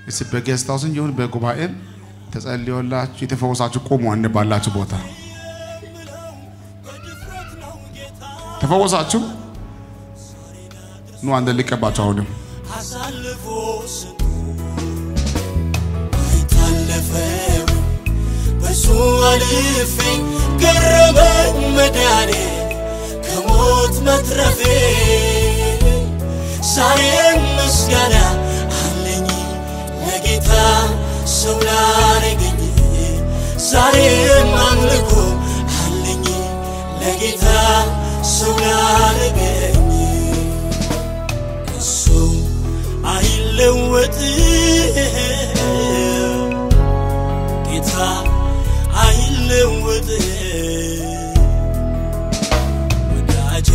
እስቲ በጌስት ሃውስም ይሁን በጉባኤም ተጸልዮላችሁ የተፈወሳችሁ ቆሙ አንድ ባላችሁ ቦታ ተፈወሳችሁ ኑ አንድ ሊቀባችሁ አሁንም አሳልፎ ስጡ አይታለፈው በሱ አልፌ ገረመኝ መዳኔ ከሞት መትረፌ ዛሬም ምስጋና አለኝ ለጌታ ሰው ላረገኝ ዛሬም አምልኮ አለኝ ለጌታ ሰው ላረገኝ እሱ አይለወጥም ጌታ አይለወጥም ወዳጄ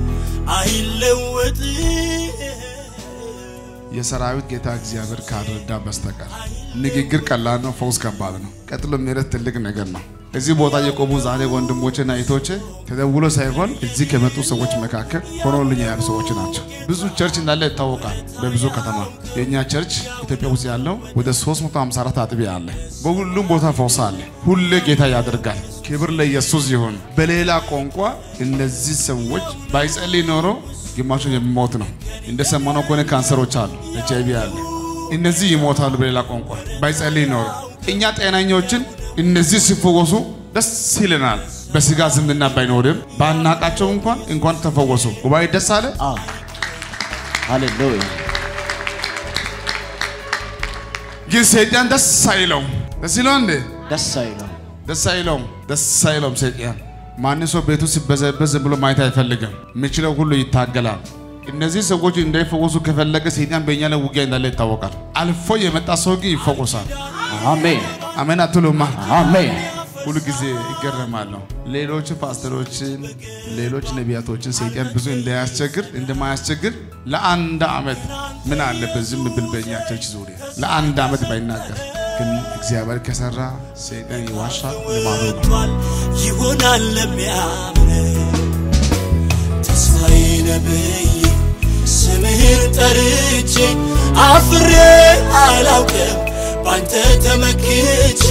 አይለወጥም የሰራዊት ጌታ እግዚአብሔር ካልረዳ በስተቀር ንግግር ቀላል ነው፣ ፈውስ ከባድ ነው። ቀጥሎ ምሕረት ትልቅ ነገር ነው። እዚህ ቦታ የቆሙ ዛሬ ወንድሞቼና እህቶቼ ተደውሎ ሳይሆን እዚህ ከመጡ ሰዎች መካከል ሆኖልኝ ያሉ ሰዎች ናቸው። ብዙ ቸርች እንዳለ ይታወቃል። በብዙ ከተማ የእኛ ቸርች ኢትዮጵያ ውስጥ ያለው ወደ 354 አጥቢያ አለ። በሁሉም ቦታ ፈውስ አለ። ሁሌ ጌታ ያደርጋል። ክብር ለኢየሱስ ይሁን። በሌላ ቋንቋ እነዚህ ሰዎች ባይጸልይ ኖሮ ግማሹ የሚሞት ነው። እንደሰማነው ከሆነ ካንሰሮች አሉ፣ ኤች አይቪ አለ። እነዚህ ይሞታሉ። በሌላ ቋንቋ ባይጸልይ ኖሮ እኛ ጤናኞችን እነዚህ ሲፈወሱ ደስ ይለናል። በስጋ ዝምድና ባይኖርም ባናቃቸው እንኳን እንኳን ተፈወሱ። ጉባኤ ደስ አለ። ሃሌሉያ ግን ሰይጣን ደስ አይለውም። ደስ ይለው እንዴ? ደስ አይለው ደስ አይለውም። ደስ አይለውም ሰይጣን። ማን ሰው ቤቱ ሲበዘበዝ ዝም ብሎ ማየት አይፈልግም። የሚችለው ሁሉ ይታገላል። እነዚህ ሰዎች እንዳይፈወሱ ከፈለገ ሰይጣን በእኛ ላይ ውጊያ እንዳለ ይታወቃል። አልፎ የመጣ ሰው ግን ይፈወሳል። አሜን አሜን አትሉማ? አሜን ሁሉ ጊዜ ይገረማለሁ። ሌሎች ፓስተሮችን፣ ሌሎች ነቢያቶችን ሰይጣን ብዙ እንዳያስቸግር እንደማያስቸግር ለአንድ ዓመት ምን አለበት ዝም ብል በእኛ ቸርች ዙሪያ ለአንድ ዓመት ባይናገር ግን እግዚአብሔር ከሰራ ሰይጣን ይዋሻል። ልማዱ ነው። ሆኗል ይሆናል ለሚያምን ተስፋዬ ነብይ ስምህን ጠርቼ አፍሬ አላውቅም ባንተ ተመክቼ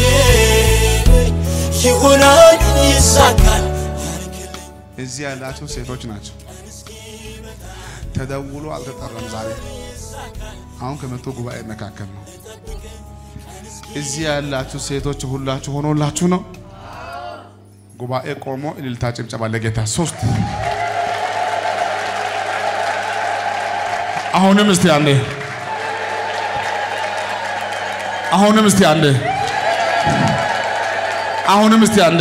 ይሆናል ይሳካል ያልክልኝ እዚህ ያላቸው ሴቶች ናቸው። ተደውሎ አልተጠራም። ዛሬ አሁን ከመጡ ጉባኤ መካከል ነው። እዚህ ያላችሁ ሴቶች ሁላችሁ ሆኖላችሁ ነው። ጉባኤ ቆሞ እልልታ ጭብጨባ ለጌታ ሶስት አሁንም እስቲ አንዴ አሁንም እስቲ አንዴ አሁንም እስቲ አንዴ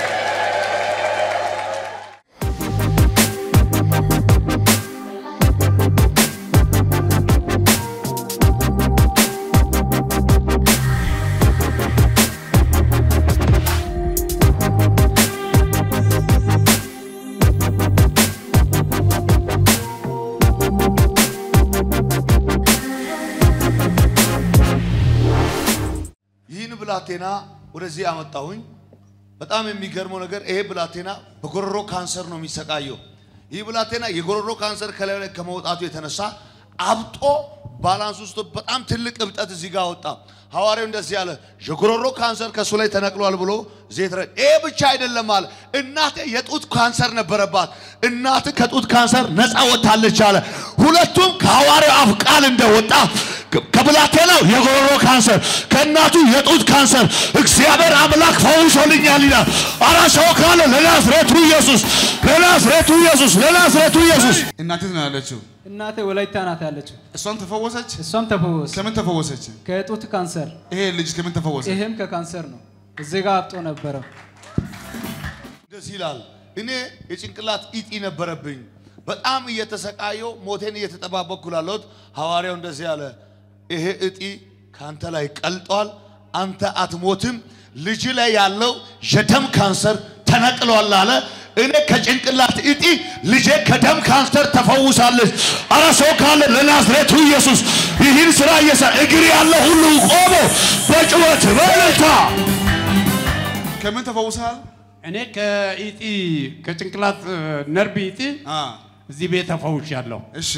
ይህን ብላቴና ወደዚህ አመጣሁኝ። በጣም የሚገርመው ነገር ይሄ ብላቴና በጎሮሮ ካንሰር ነው የሚሰቃየው። ይህ ብላቴና የጎሮሮ ካንሰር ከላዩ ላይ ከመውጣቱ የተነሳ አብጦ ባላንስ ውስጥ በጣም ትልቅ እብጠት እዚህ ጋር ወጣ። ሐዋርያው እንደዚህ አለ፣ የጎሮሮ ካንሰር ከእሱ ላይ ተነቅሏል ብሎ ዘይት ረ ይሄ ብቻ አይደለም አለ፣ እናቴ የጡት ካንሰር ነበረባት፣ እናት ከጡት ካንሰር ነፃ ወጥታለች አለ። ሁለቱም ከሐዋርያው አፍ ቃል እንደወጣ ከብላቴናው የጎሮሮ ካንሰር ከእናቱ የጡት ካንሰር እግዚአብሔር አምላክ ፈውሶልኛል ይላል። አራ ሰው ካለ ለናዝሬቱ ኢየሱስ ለናዝሬቱ ኢየሱስ ለናዝሬቱ ኢየሱስ እናቴት ነው ያለችው። እናቴ ወላይታ ናት ያለችው። እሷን ተፈወሰች። እሷም ተፈወሰ ከምን ተፈወሰች? ከጡት ካንሰር፣ ይሄ ልጅ ከምን ተፈወሰ? ይሄም ከካንሰር ነው። እዚህ ጋር አብጦ ነበረ። ደስ ይላል። እኔ የጭንቅላት ኢጢ ነበረብኝ። በጣም እየተሰቃየው ሞቴን እየተጠባበቅኩ ላለሁት ሐዋርያው እንደዚህ አለ፣ ይሄ እጢ ከአንተ ላይ ቀልጧል፣ አንተ አትሞትም፣ ልጅ ላይ ያለው የደም ካንሰር ተነቅሏል አለ። እኔ ከጭንቅላት እጢ ልጄ ከደም ካንሰር ተፈውሳለች። አረ ሰው ካለ ለናዝሬቱ ኢየሱስ ይህን ስራ እየሰራ እግር ያለ ሁሉ ቆሞ በጭወት በእልልታ ከምን ተፈውሰሃል? እኔ ከኢጢ ከጭንቅላት እ፣ ነርቭ ኢጢ አ እዚህ ቤት ተፈውሻለሁ። እሺ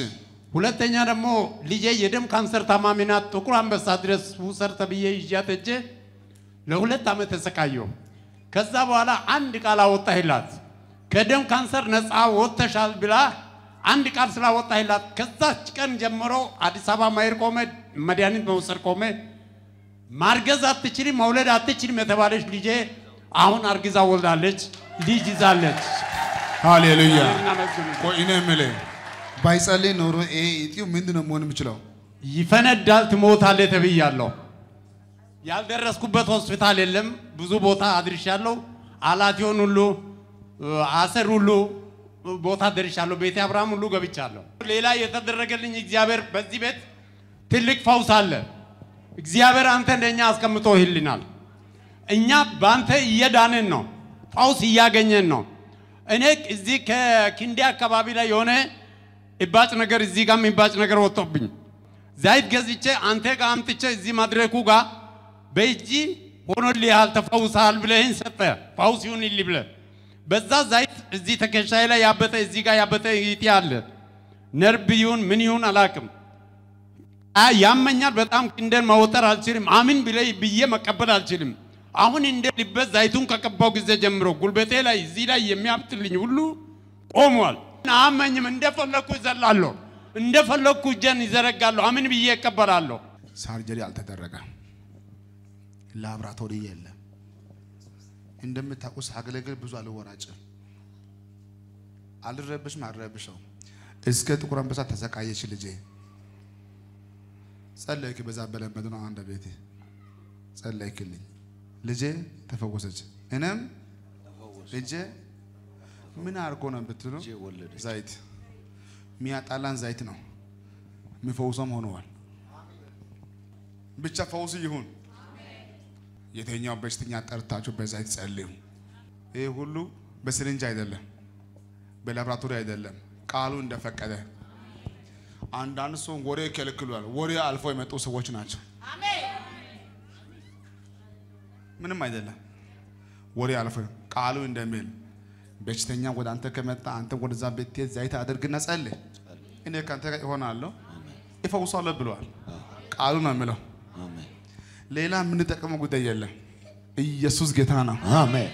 ሁለተኛ ደግሞ ልጄ የደም ካንሰር ታማሚ ናት። ጥቁር አንበሳ ድረስ ውሰድ ተብዬ ይዣት ሄጄ ለሁለት ዓመት ተሰቃየሁ። ከዛ በኋላ አንድ ቃል አወጣህላት ከደም ካንሰር ነፃ ወጥተሻል ብላ አንድ ቃል ስላወጣህላት ከዛች ቀን ጀምሮ አዲስ አበባ መሄድ ቆመ፣ መድኃኒት መውሰድ ቆመ። ማርገዝ አትችልም፣ መውለድ አትችልም የተባለች ልጄ አሁን አርግዛ ወልዳለች፣ ልጅ ይዛለች። ሃሌሉያ። እናመስግን። ቆይ እኔ የምልህ ባይጸልይ ኖሮ ይሄ እጢው ምንድን ነው መሆን የሚችለው? ይፈነዳል፣ ትሞታለህ ተብያለሁ። ያልደረስኩበት ሆስፒታል የለም። ብዙ ቦታ አድርሻለሁ። አላቲዮን ሁሉ አሰር ሁሉ ቦታ ደርሻለሁ። ቤተ አብርሃም ሁሉ ገብቻለሁ። ሌላ የተደረገልኝ እግዚአብሔር በዚህ ቤት ትልቅ ፈውስ አለ። እግዚአብሔር አንተ እንደኛ አስቀምጦ ይልናል። እኛ በአንተ እየዳንን ነው፣ ፈውስ እያገኘን ነው። እኔ እዚህ ከኪንዴ አካባቢ ላይ የሆነ እባጭ ነገር እዚህ ጋር የሚባጭ ነገር ወጥቶብኝ ዘይት ገዝቼ አንተ ጋር አምጥቼ እዚህ መድረኩ ጋር በእጅ ሆኖልሃል ተፈውሰሃል ብለህን ሰጠ ፈውስ ይሁንልህ ብለህ በዛ ዘይት እዚህ ትከሻዬ ላይ ያበጠ እዚህ ጋር ያበጠ ይጤ አለ ነርቭ ይሁን ምን ይሁን አላውቅም። አ- ያመኛል በጣም ክንደን መወጠር አልችልም። አምን ብለ ብዬ መቀበል አልችልም። አሁን እንደ ልበት ዘይቱን ከቀባው ጊዜ ጀምሮ ጉልበቴ ላይ እዚህ ላይ የሚያብጥልኝ ሁሉ ቆሟል። አመኝም እንደፈለግኩ ይዘላለሁ፣ እንደፈለግኩ እጄን ይዘረጋለሁ። አምን ብዬ እቀበላለሁ። ሳርጀሪ አልተደረገ፣ ላብራቶሪ የለም። እንደምታውቁ ሳገለግል ብዙ አልወራጭም፣ አልረብሽም፣ አልረብሸው እስከ ጥቁር አንበሳ ተሰቃየች ልጄ። ጸለይክ፣ በዛ በለመድ ነው አንድ ቤቴ ጸለይክልኝ፣ ልጄ ተፈወሰች። እኔም ልጄ ምን አድርጎ ነው ብትሉ ዘይት የሚያጣላን ዘይት ነው የሚፈውሰም ሆነዋል። ብቻ ፈውስ ይሁን። የተኛው በሽተኛ ጠርታችሁ በዛይት ጸልዩ። ይህ ሁሉ በስሪንጅ አይደለም፣ በላብራቶሪ አይደለም፣ ቃሉ እንደፈቀደ። አንዳንድ ሰው ወሬ ይከለክሏል። ወሬ አልፎ የመጡ ሰዎች ናቸው። ምንም አይደለም። ወሬ አልፎ ቃሉ እንደሚል በሽተኛ ወደ አንተ ከመጣ አንተ ወደዛ ቤት ዘይት አድርግና ጸልይ፣ እኔ ከአንተ ጋር እሆናለሁ ይፈውሳለሁ ብለዋል። ቃሉ ነው የሚለው። ሌላ የምንጠቀመው ጉዳይ የለም። ኢየሱስ ጌታ ነው። አሜን።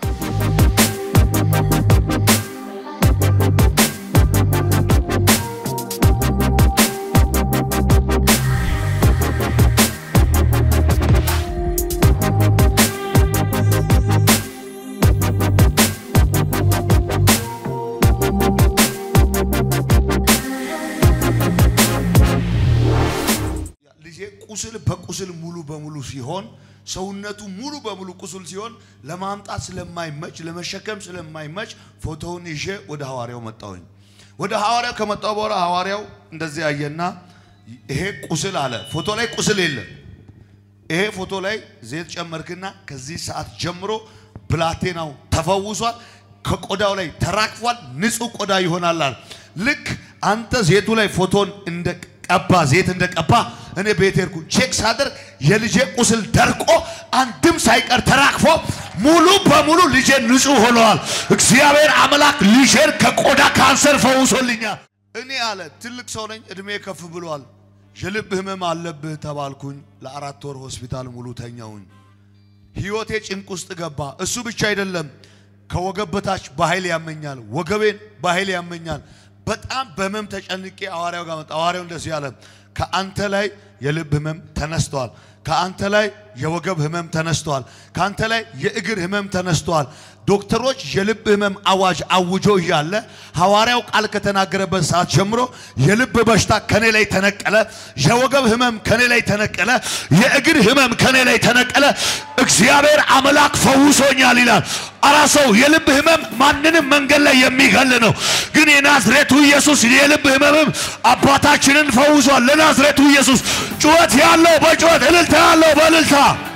ልጄ ቁስል በቁስል ሙሉ በሙሉ ሲሆን ሰውነቱ ሙሉ በሙሉ ቁስል ሲሆን ለማምጣት ስለማይመች ለመሸከም ስለማይመች ፎቶውን ይዤ ወደ ሐዋርያው መጣሁኝ። ወደ ሐዋርያው ከመጣሁ በኋላ ሐዋርያው እንደዚህ አየና ይሄ ቁስል አለ። ፎቶ ላይ ቁስል የለም። ይሄ ፎቶ ላይ ዘይት ጨመርክና ከዚህ ሰዓት ጀምሮ ብላቴናው ተፈውሷል፣ ከቆዳው ላይ ተራግፏል፣ ንጹህ ቆዳ ይሆናል አለ። ልክ አንተ ዘይቱ ላይ ፎቶን እንደቀባ ዘይት እንደቀባ እኔ ቤት ሄድኩ ቼክ ሳደርግ የልጄ ቁስል ደርቆ አንድም ሳይቀር ተራግፎ ሙሉ በሙሉ ልጄ ንጹህ ሆነዋል። እግዚአብሔር አምላክ ልጄን ከቆዳ ካንሰር ፈውሶልኛል። እኔ አለ ትልቅ ሰው ነኝ፣ እድሜ ከፍ ብሏል። የልብ ህመም አለብህ ተባልኩኝ። ለአራት ወር ሆስፒታል ሙሉ ተኛውኝ። ህይወቴ ጭንቅ ውስጥ ገባ። እሱ ብቻ አይደለም፣ ከወገብ በታች በኃይል ያመኛል፣ ወገቤን በኃይል ያመኛል። በጣም በህመም ተጨንቄ ሐዋርያው ጋር መጣ። ሐዋርያው እንደዚህ አለ፣ ከአንተ ላይ የልብ ህመም ተነስቷል። ከአንተ ላይ የወገብ ህመም ተነስቷል። ከአንተ ላይ የእግር ህመም ተነስቷል። ዶክተሮች የልብ ህመም አዋጅ አውጆ እያለ ሐዋርያው ቃል ከተናገረበት ሰዓት ጀምሮ የልብ በሽታ ከኔ ላይ ተነቀለ፣ የወገብ ህመም ከኔ ላይ ተነቀለ፣ የእግር ህመም ከኔ ላይ ተነቀለ። እግዚአብሔር አምላክ ፈውሶኛል ይላል። አራ ሰው የልብ ህመም ማንንም መንገድ ላይ የሚገል ነው። ግን የናዝሬቱ ኢየሱስ የልብ ህመምም አባታችንን ፈውሷል። ለናዝሬቱ ኢየሱስ ጩኸት ያለው በጩኸት እልልታ ያለው በእልልታ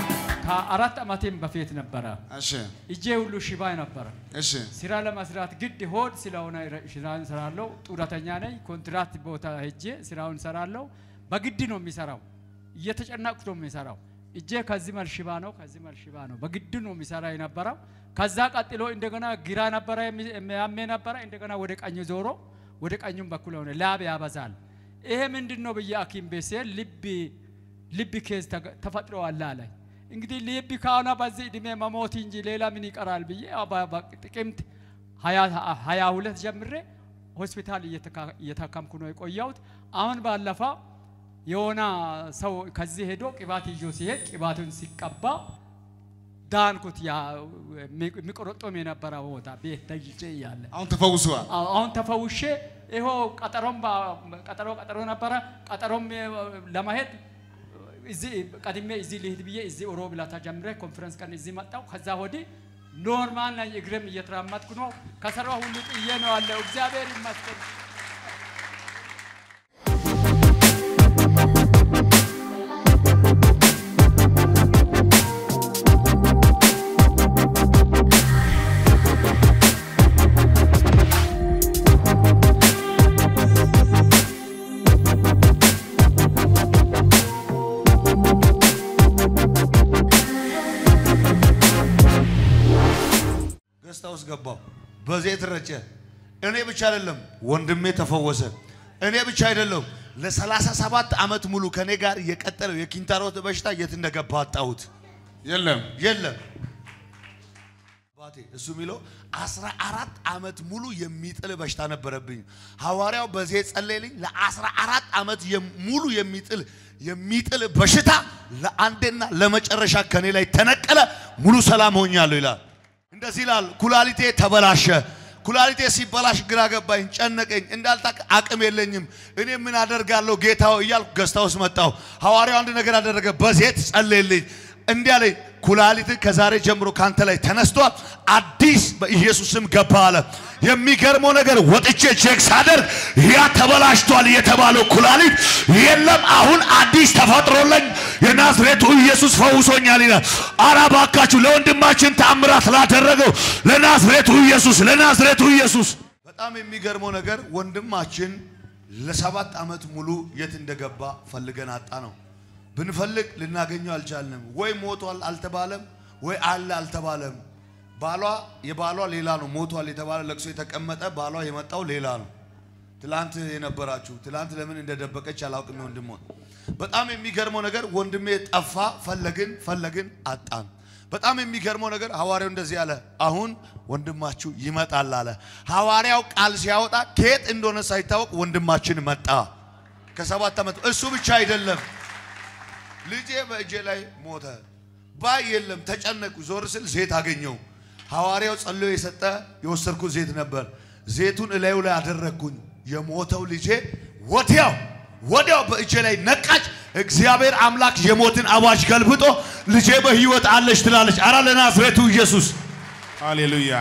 ከአራት ዓመቴም በፊት ነበረ። እሺ፣ እጄ ሁሉ ሽባ ነበረ። እሺ፣ ስራ ለመስራት ግድ ሆድ ስለሆነ ስራውን ሰራለሁ። ጡረተኛ ነኝ። ኮንትራት ቦታ ሄጄ ስራውን ሰራለሁ። በግድ ነው የሚሰራው። እየተጨናቅኩ ነው የሚሰራው። እጄ ከዚህ መልክ ሽባ ነው፣ ከዚህ መልክ ሽባ ነው። በግድ ነው የሚሰራ የነበረው። ከዛ ቀጥሎ እንደገና ግራ ነበረ የሚያሜ ነበረ። እንደገና ወደ ቀኝ ዞሮ ወደ ቀኙም በኩል ሆነ። ላብ ያበዛል። ይሄ ምንድን ነው ብዬ ሐኪም ቤት ስሄድ ልብ ልብ ኬዝ ተገ- ተፈጥሯል አለኝ። እንግዲህ ልብ ከሆነ በዚህ እድሜ መሞት እንጂ ሌላ ምን ይቀራል ብዬ ያው በ- በ- ጥቅምት ሀያ ሁለት ጀምሬ ሆስፒታል እየተካ- እየታከምኩ ነው የቆየሁት። አሁን ባለፈው የሆነ ሰው ከዚህ ሄዶ ቅባት ይዞ ሲሄድ ቅባቱን ሲቀባ ዳንኩት። ያ የሚቆረጦም የነበረ ቦታ ቤት ተይዤ እያለ አሁን ተፈውሰዋል። አዎ፣ አሁን ተፈውሼ ይኸው ቀጠሮም በ- ቀጠሮ ቀጠሮ ነበረ። ቀጠሮም እ፣ ለማሄድ እዚህ ቀድሜ እዚህ ልሂድ ብዬ እዚህ ሮብ ዕለት ጀምሬ ኮንፈረንስ ቀን እዚህ መጣሁ። ከዛ ወዲህ ኖርማል ነኝ። እግሬም እየተራመድኩ ነው። ከሰራው ሁሉ ጥዬ ነው ያለው። እግዚአብሔር ይመስገን። ገስታ ውስጥ ገባው። በዘይት ረጨ። እኔ ብቻ አይደለም ወንድሜ ተፈወሰ። እኔ ብቻ አይደለም ለሰላሳ ሰባት ዓመት ሙሉ ከኔ ጋር የቀጠለው የኪንታሮት በሽታ የት እንደገባ አጣሁት። የለም የለም አባቴ እሱ የሚለው አስራ አራት ዓመት ሙሉ የሚጥል በሽታ ነበረብኝ። ሐዋርያው በዚህ ጸለይልኝ ለአስራ አራት ዓመት የም- ሙሉ የሚጥል የሚጥል በሽታ ለአንዴና ለመጨረሻ ከኔ ላይ ተነቀለ። ሙሉ ሰላም ሆኛለሁ ይላል። እንደዚህ ይላል። ኩላሊቴ ተበላሸ። ኩላሊቴ ሲበላሽ ግራ ገባኝ፣ ጨነቀኝ። እንዳልታቅ አቅም የለኝም። እኔ ምን አደርጋለሁ ጌታው እያልኩ ገዝታ ውስጥ መጣሁ። ሐዋርያው አንድ ነገር አደረገ። በዜት ጸለየልኝ። እንዲህ አለኝ፣ ኩላሊት ከዛሬ ጀምሮ ካንተ ላይ ተነስቷል፣ አዲስ በኢየሱስ ስም ገባ አለ። የሚገርመው ነገር ወጥቼ ቼክ ሳደርግ ያ ተበላሽቷል የተባለው ኩላሊት የለም፣ አሁን አዲስ ተፈጥሮለኝ የናዝሬቱ ኢየሱስ ፈውሶኛል ይላል። አረ እባካችሁ ለወንድማችን ተአምራት ላደረገው ለናዝሬቱ ኢየሱስ ለናዝሬቱ ኢየሱስ። በጣም የሚገርመው ነገር ወንድማችን ለሰባት ዓመት ሙሉ የት እንደገባ ፈልገን አጣ ነው። ብንፈልግ ልናገኘው አልቻልንም። ወይ ሞቷል አልተባለም፣ ወይ አለ አልተባለም። ባሏ የባሏ ሌላ ነው። ሞቷል የተባለ ለቅሶ የተቀመጠ ባሏ የመጣው ሌላ ነው። ትላንት የነበራችሁ ትላንት ለምን እንደደበቀች አላውቅም። ወንድሞ በጣም የሚገርመው ነገር ወንድሜ ጠፋ፣ ፈለግን ፈለግን አጣን። በጣም የሚገርመው ነገር ሐዋርያው እንደዚህ አለ፣ አሁን ወንድማችሁ ይመጣል አለ። ሐዋርያው ቃል ሲያወጣ ከየት እንደሆነ ሳይታወቅ ወንድማችን መጣ። ከሰባት ዓመት እሱ ብቻ አይደለም ልጄ በእጄ ላይ ሞተ። ባይ የለም ተጨነቁ። ዞር ስል ዘይት አገኘው። ሐዋርያው ጸልዮ የሰጠ የወሰድኩት ዘይት ነበር። ዘይቱን እላዩ ላይ አደረግኩኝ። የሞተው ልጄ ወዲያው ወዲያው በእጄ ላይ ነቃች። እግዚአብሔር አምላክ የሞትን አዋጅ ገልብጦ ልጄ በሕይወት አለች ትላለች። አራ ለናዝሬቱ ኢየሱስ ሃሌሉያ።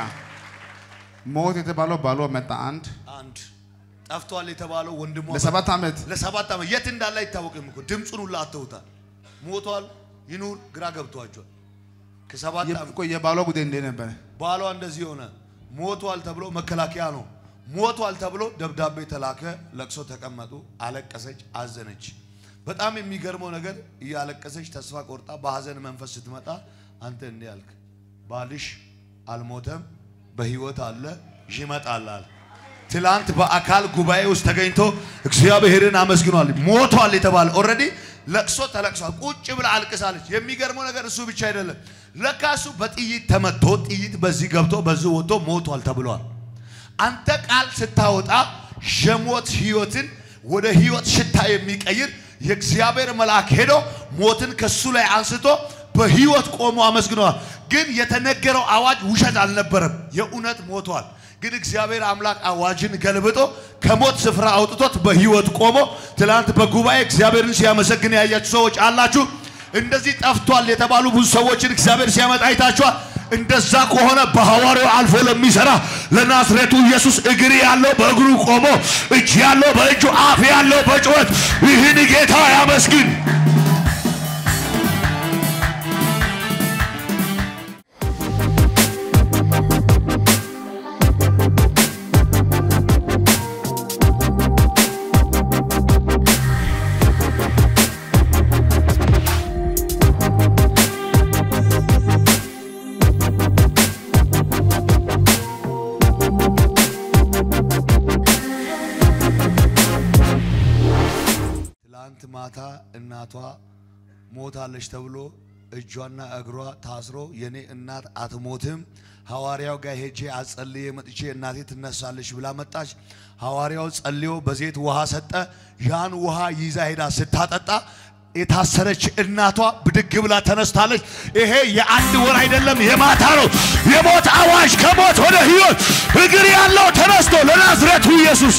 ሞት የተባለው ባሏ መጣ አንድ አንድ ጠፍቷል የተባለው ወንድሟ ለሰባት ዓመት ለሰባት ዓመት የት እንዳለ አይታወቅም እኮ ድምፁን ሁላ አተውታል። ሞቷል ይኑር ግራ ገብቷቸዋል። ከሰባት ዓመት ቆይ የባሏ ጉዳይ እንዴት ነበረ? ባሏ እንደዚህ ሆነ። ሞቷል ተብሎ መከላከያ ነው። ሞቷል ተብሎ ደብዳቤ ተላከ። ለቅሶ ተቀመጡ። አለቀሰች፣ አዘነች። በጣም የሚገርመው ነገር እያለቀሰች ተስፋ ቆርጣ በሀዘን መንፈስ ስትመጣ አንተ እንዲህ አልክ፣ ባልሽ አልሞተም በህይወት አለ ይመጣል አለ። ትላንት በአካል ጉባኤ ውስጥ ተገኝቶ እግዚአብሔርን አመስግኗል። ሞቷል የተባለ ኦልሬዲ ለቅሶ ተለቅሷል። ቁጭ ብላ አልቅሳለች። የሚገርመው ነገር እሱ ብቻ አይደለም። ለካ እሱ በጥይት ተመቶ ጥይት በዚህ ገብቶ በዚህ ወጥቶ ሞቷል ተብሏል። አንተ ቃል ስታወጣ የሞት ህይወትን ወደ ህይወት ሽታ የሚቀይር የእግዚአብሔር መልአክ ሄዶ ሞትን ከሱ ላይ አንስቶ በህይወት ቆሞ አመስግነዋል። ግን የተነገረው አዋጅ ውሸት አልነበረም፣ የእውነት ሞቷል። ግን እግዚአብሔር አምላክ አዋጅን ገልብጦ ከሞት ስፍራ አውጥቶት በህይወት ቆሞ ትላንት በጉባኤ እግዚአብሔርን ሲያመሰግን ያያችሁ ሰዎች አላችሁ። እንደዚህ ጠፍቷል የተባሉ ብዙ ሰዎችን እግዚአብሔር ሲያመጣ አይታችኋል። እንደዛ ከሆነ በሐዋርያው አልፎ ለሚሰራ ለናዝሬቱ ኢየሱስ እግር ያለው በእግሩ ቆሞ እጅ ያለው በእጁ አፍ ያለው በጩኸት ይህን ጌታ ያመስግን። እናቷ ሞታለች ተብሎ እጇና እግሯ ታስሮ የኔ እናት አትሞትም፣ ሐዋርያው ጋር ሄጄ አጸልዬ መጥቼ እናቴ ትነሳለች ብላ መጣች። ሐዋርያው ጸልዮ በዘይት ውሃ ሰጠ። ያን ውሃ ይዛ ሄዳ ስታጠጣ የታሰረች እናቷ ብድግ ብላ ተነስታለች። ይሄ የአንድ ወር አይደለም የማታ ነው። የሞት አዋጅ ከሞት ወደ ሕይወት እግር ያለው ተነስቶ ለናዝሬቱ ኢየሱስ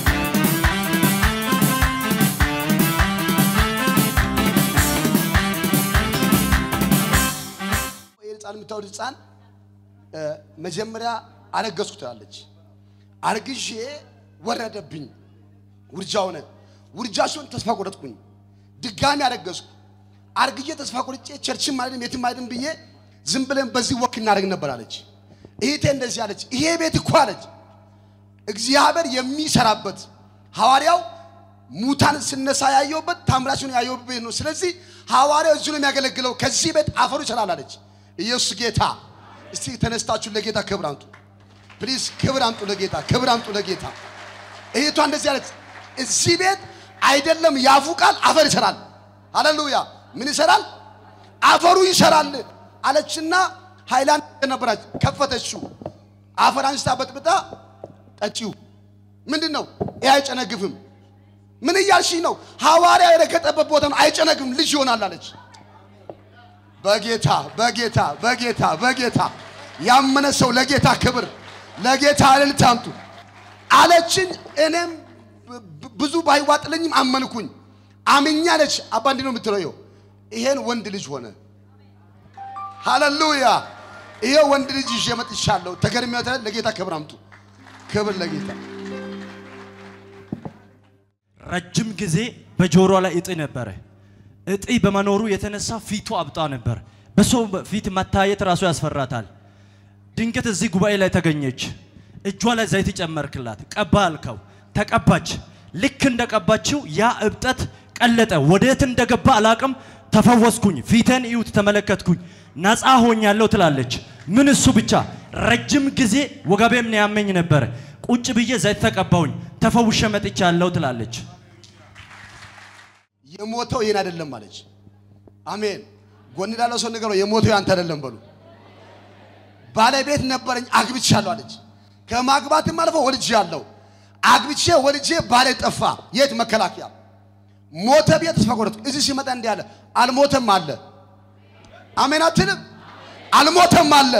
ይህን ህፃን የምታወድ ህፃን እ፣ መጀመሪያ አረገዝኩ ትላለች። አርግዤ ወረደብኝ፣ ውርጃ ሆነ። ውርጃ ሲሆን ተስፋ ቆረጥኩኝ። ድጋሚ አረገዝኩ። አርግዤ ተስፋ ቆርጬ ቸርችም አይደለም የትም አይደለም ብዬ ዝም ብለን በዚህ ወክ እናደርግ ነበር አለች። እህቴ እንደዚህ አለች። ይሄ ቤት እኮ አለች እግዚአብሔር የሚሰራበት ሐዋርያው ሙታን ስነሳ ያየውበት ታምራችን ያየውበት ቤት ነው። ስለዚህ ሐዋርያው እዚሁ ነው የሚያገለግለው። ከዚህ ቤት አፈሩ ይሰራል አለች። ኢየሱስ ጌታ። እስቲ ተነስታችሁ ለጌታ ክብር አምጡ ፕሊዝ፣ ክብር አምጡ ለጌታ፣ ክብር አምጡ ለጌታ። እህቷ እንደዚህ አለች። እዚህ ቤት አይደለም ያፉ ቃል አፈር ይሰራል። ሃሌሉያ! ምን ይሰራል? አፈሩ ይሰራል አለችና ሃይላንድ ነበራች፣ ከፈተችው። አፈር አንስታ በጥብጣ ጠጪው። ምንድን ነው ይህ? አይጨነግፍም። ምን እያልሽኝ ነው? ሐዋርያ የረገጠበት ቦታ ነው፣ አይጨነግፍም፣ ልጅ ይሆናል አለች። በጌታ በጌታ በጌታ በጌታ ያመነ ሰው ለጌታ ክብር ለጌታ እልልታ አምጡ አለችኝ። እኔም ብ- ብዙ ባይዋጥልኝም አመንኩኝ። አምኛ አለች። አባ እንዲህ ነው የምትለው ይኸው ይሄን ወንድ ልጅ ሆነ። ሃሌሉያ! ይሄ ወንድ ልጅ ይዤ መጥቻለሁ። ተገርሜ ለጌታ ክብር አምጡ። ክብር ለጌታ ረጅም ጊዜ በጆሮ ላይ እጢ ነበረ። እጢ በመኖሩ የተነሳ ፊቱ አብጣ ነበር። በሰው ፊት መታየት ራሱ ያስፈራታል። ድንገት እዚህ ጉባኤ ላይ ተገኘች። እጇ ላይ ዘይት ጨመርክላት፣ ቀባ አልከው፣ ተቀባች። ልክ እንደቀባችው ያ እብጠት ቀለጠ። ወዴት እንደገባ አላቅም። ተፈወስኩኝ፣ ፊቴን እዩት፣ ተመለከትኩኝ፣ ነፃ ሆኛለሁ ትላለች። ምን እሱ ብቻ ረጅም ጊዜ ወገቤም ነው ያመኝ ነበረ። ቁጭ ብዬ ዘይት ተቀባውኝ፣ ተፈውሼ መጥቻለሁ ትላለች። የሞተው ይህን አይደለም አለች። አሜን። ጎን ላለው ሰው ንገረው፣ የሞተው ያንተ አይደለም በሉ። ባለቤት ነበረኝ አግብቻለሁ አለች። ከማግባትም አልፎ ወልጄ አለው አግብቼ ወልጄ ባለ ጠፋ። የት መከላከያ ሞተ ብዬ ተስፋ ቆረጥኩ። እዚህ ሲመጣ እንዲህ አለ፣ አልሞተም አለ። አሜን አትልም? አልሞተም አለ።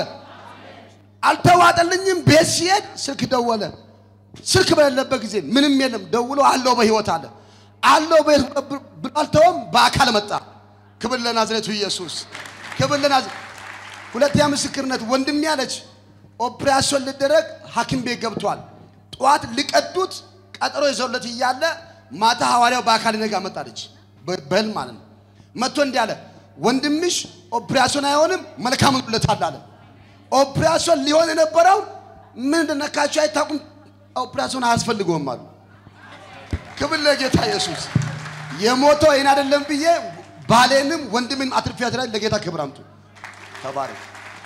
አልተዋጠልኝም። ቤት ሲሄድ ስልክ ደወለ። ስልክ በሌለበት ጊዜ ምንም የለም። ደውሎ አለው በህይወት አለ አለው በህይወት ብሎ አልተወም። በአካል መጣ። ክብር ለናዝሬቱ ኢየሱስ፣ ክብር ለናዝሬቱ። ሁለተኛ ምስክርነት ወንድሜ አለች ኦፕሬሽን ሊደረግ ሐኪም ቤት ገብቷል። ጠዋት ሊቀዱት ቀጠሮ ይዘውለት እያለ ማታ ሐዋርያው በአካል ነጋ መጣለች። በህልም ማለት ነው። መጥቶ እንዲህ አለ ወንድምሽ ኦፕሬሽን አይሆንም መልካም ሆኖለታል አለ። ኦፕሬሽን ሊሆን የነበረው ምን እንደነካቸው አይታቁም። ኦፕሬሽን አያስፈልገውም አሉ። ክብር ለጌታ ኢየሱስ። የሞተው ይህን አይደለም ብዬ ባሌንም ወንድምን አትርፊያት ላይ ለጌታ ክብር አምጡ። ተባረክ።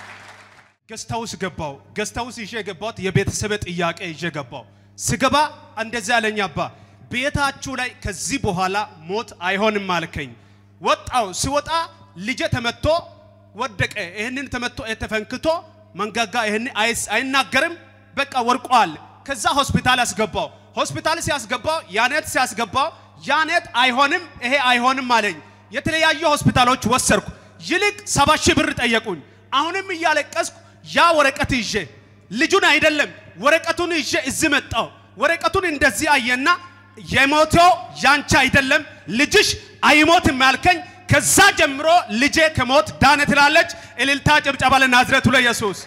ገስታውስ ገባው። ገስታውስ ይዤ ገባሁት። የቤተሰብ ጥያቄ ይዤ ገባው። ስገባ እንደዚህ አለኝ፣ አባ ቤታችሁ ላይ ከዚህ በኋላ ሞት አይሆንም አልከኝ። ወጣው። ሲወጣ ልጄ ተመቶ ወደቀ። ይህንን ተመቶ ተፈንክቶ መንጋጋ ይህን አይናገርም፣ በቃ ወርቋል። ከዛ ሆስፒታል አስገባው። ሆስፒታል ሲያስገባው ያኔት ሲያስገባው ያኔት አይሆንም ይሄ አይሆንም አለኝ። የተለያዩ ሆስፒታሎች ወሰድኩ። ይልቅ ሰባ ሺህ ብር ጠየቁኝ። አሁንም እያለቀስኩ ያ ወረቀት ይዤ ልጁን አይደለም ወረቀቱን ይዤ እዚህ መጣው። ወረቀቱን እንደዚህ አየና የሞተው ያንቺ አይደለም ልጅሽ አይሞትም ያልከኝ ከዛ ጀምሮ ልጄ ከሞት ዳነ ትላለች። እልልታ ጭብጨባ ለናዝሬቱ ለኢየሱስ።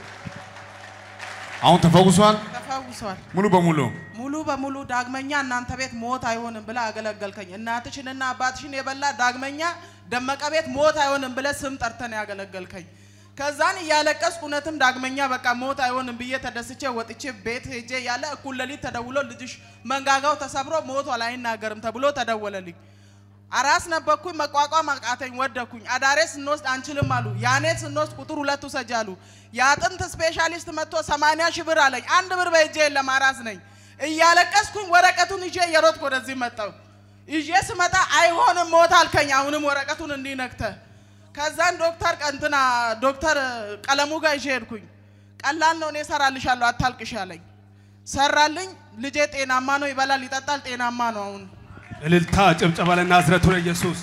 አሁን ተፈውሷል ተፈውሷል። ሙሉ በሙሉ ሙሉ በሙሉ ዳግመኛ እናንተ ቤት ሞት አይሆንም ብለ አገለገልከኝ። እናትሽንና አባትሽን የበላ ዳግመኛ ደመቀ ቤት ሞት አይሆንም ብለ ስም ጠርተን ያገለገልከኝ። ከዛን እያለቀስኩ እውነትም ዳግመኛ በቃ ሞት አይሆንም ብዬ ተደስቼ ወጥቼ ቤት ሄጄ ያለ እኩል ሌሊት ተደውሎ ልጅሽ መንጋጋው ተሰብሮ ሞቷል አይናገርም ተብሎ ተደወለልኝ። አራስ ነበርኩኝ፣ መቋቋም አቃተኝ፣ ወደኩኝ። አዳሬ ስንወስድ አንችልም አሉ። ያኔ ስንወስድ ቁጥር ሁለት ውሰጅ አሉ። የአጥንት ስፔሻሊስት መጥቶ ሰማንያ ሺህ ብር አለኝ። አንድ ብር በእጄ የለም፣ አራስ ነኝ። እያለቀስኩኝ ወረቀቱን ይዤ እየሮጥኩ ወደዚህ መጣሁ። ይዤ ስመጣ አይሆንም ሞት አልከኝ። አሁንም ወረቀቱን እንዲነክተ ከዛን ዶክተር ቀንትና ዶክተር ቀለሙ ጋር ይዤ ሄድኩኝ። ቀላል ነው እኔ እሰራልሻለሁ አታልቅሽ አለኝ። ሰራልኝ። ልጄ ጤናማ ነው፣ ይበላል፣ ይጠጣል፣ ጤናማ ነው አሁን። እልልታ ጭብጨባ ለናዝረቱ ለኢየሱስ።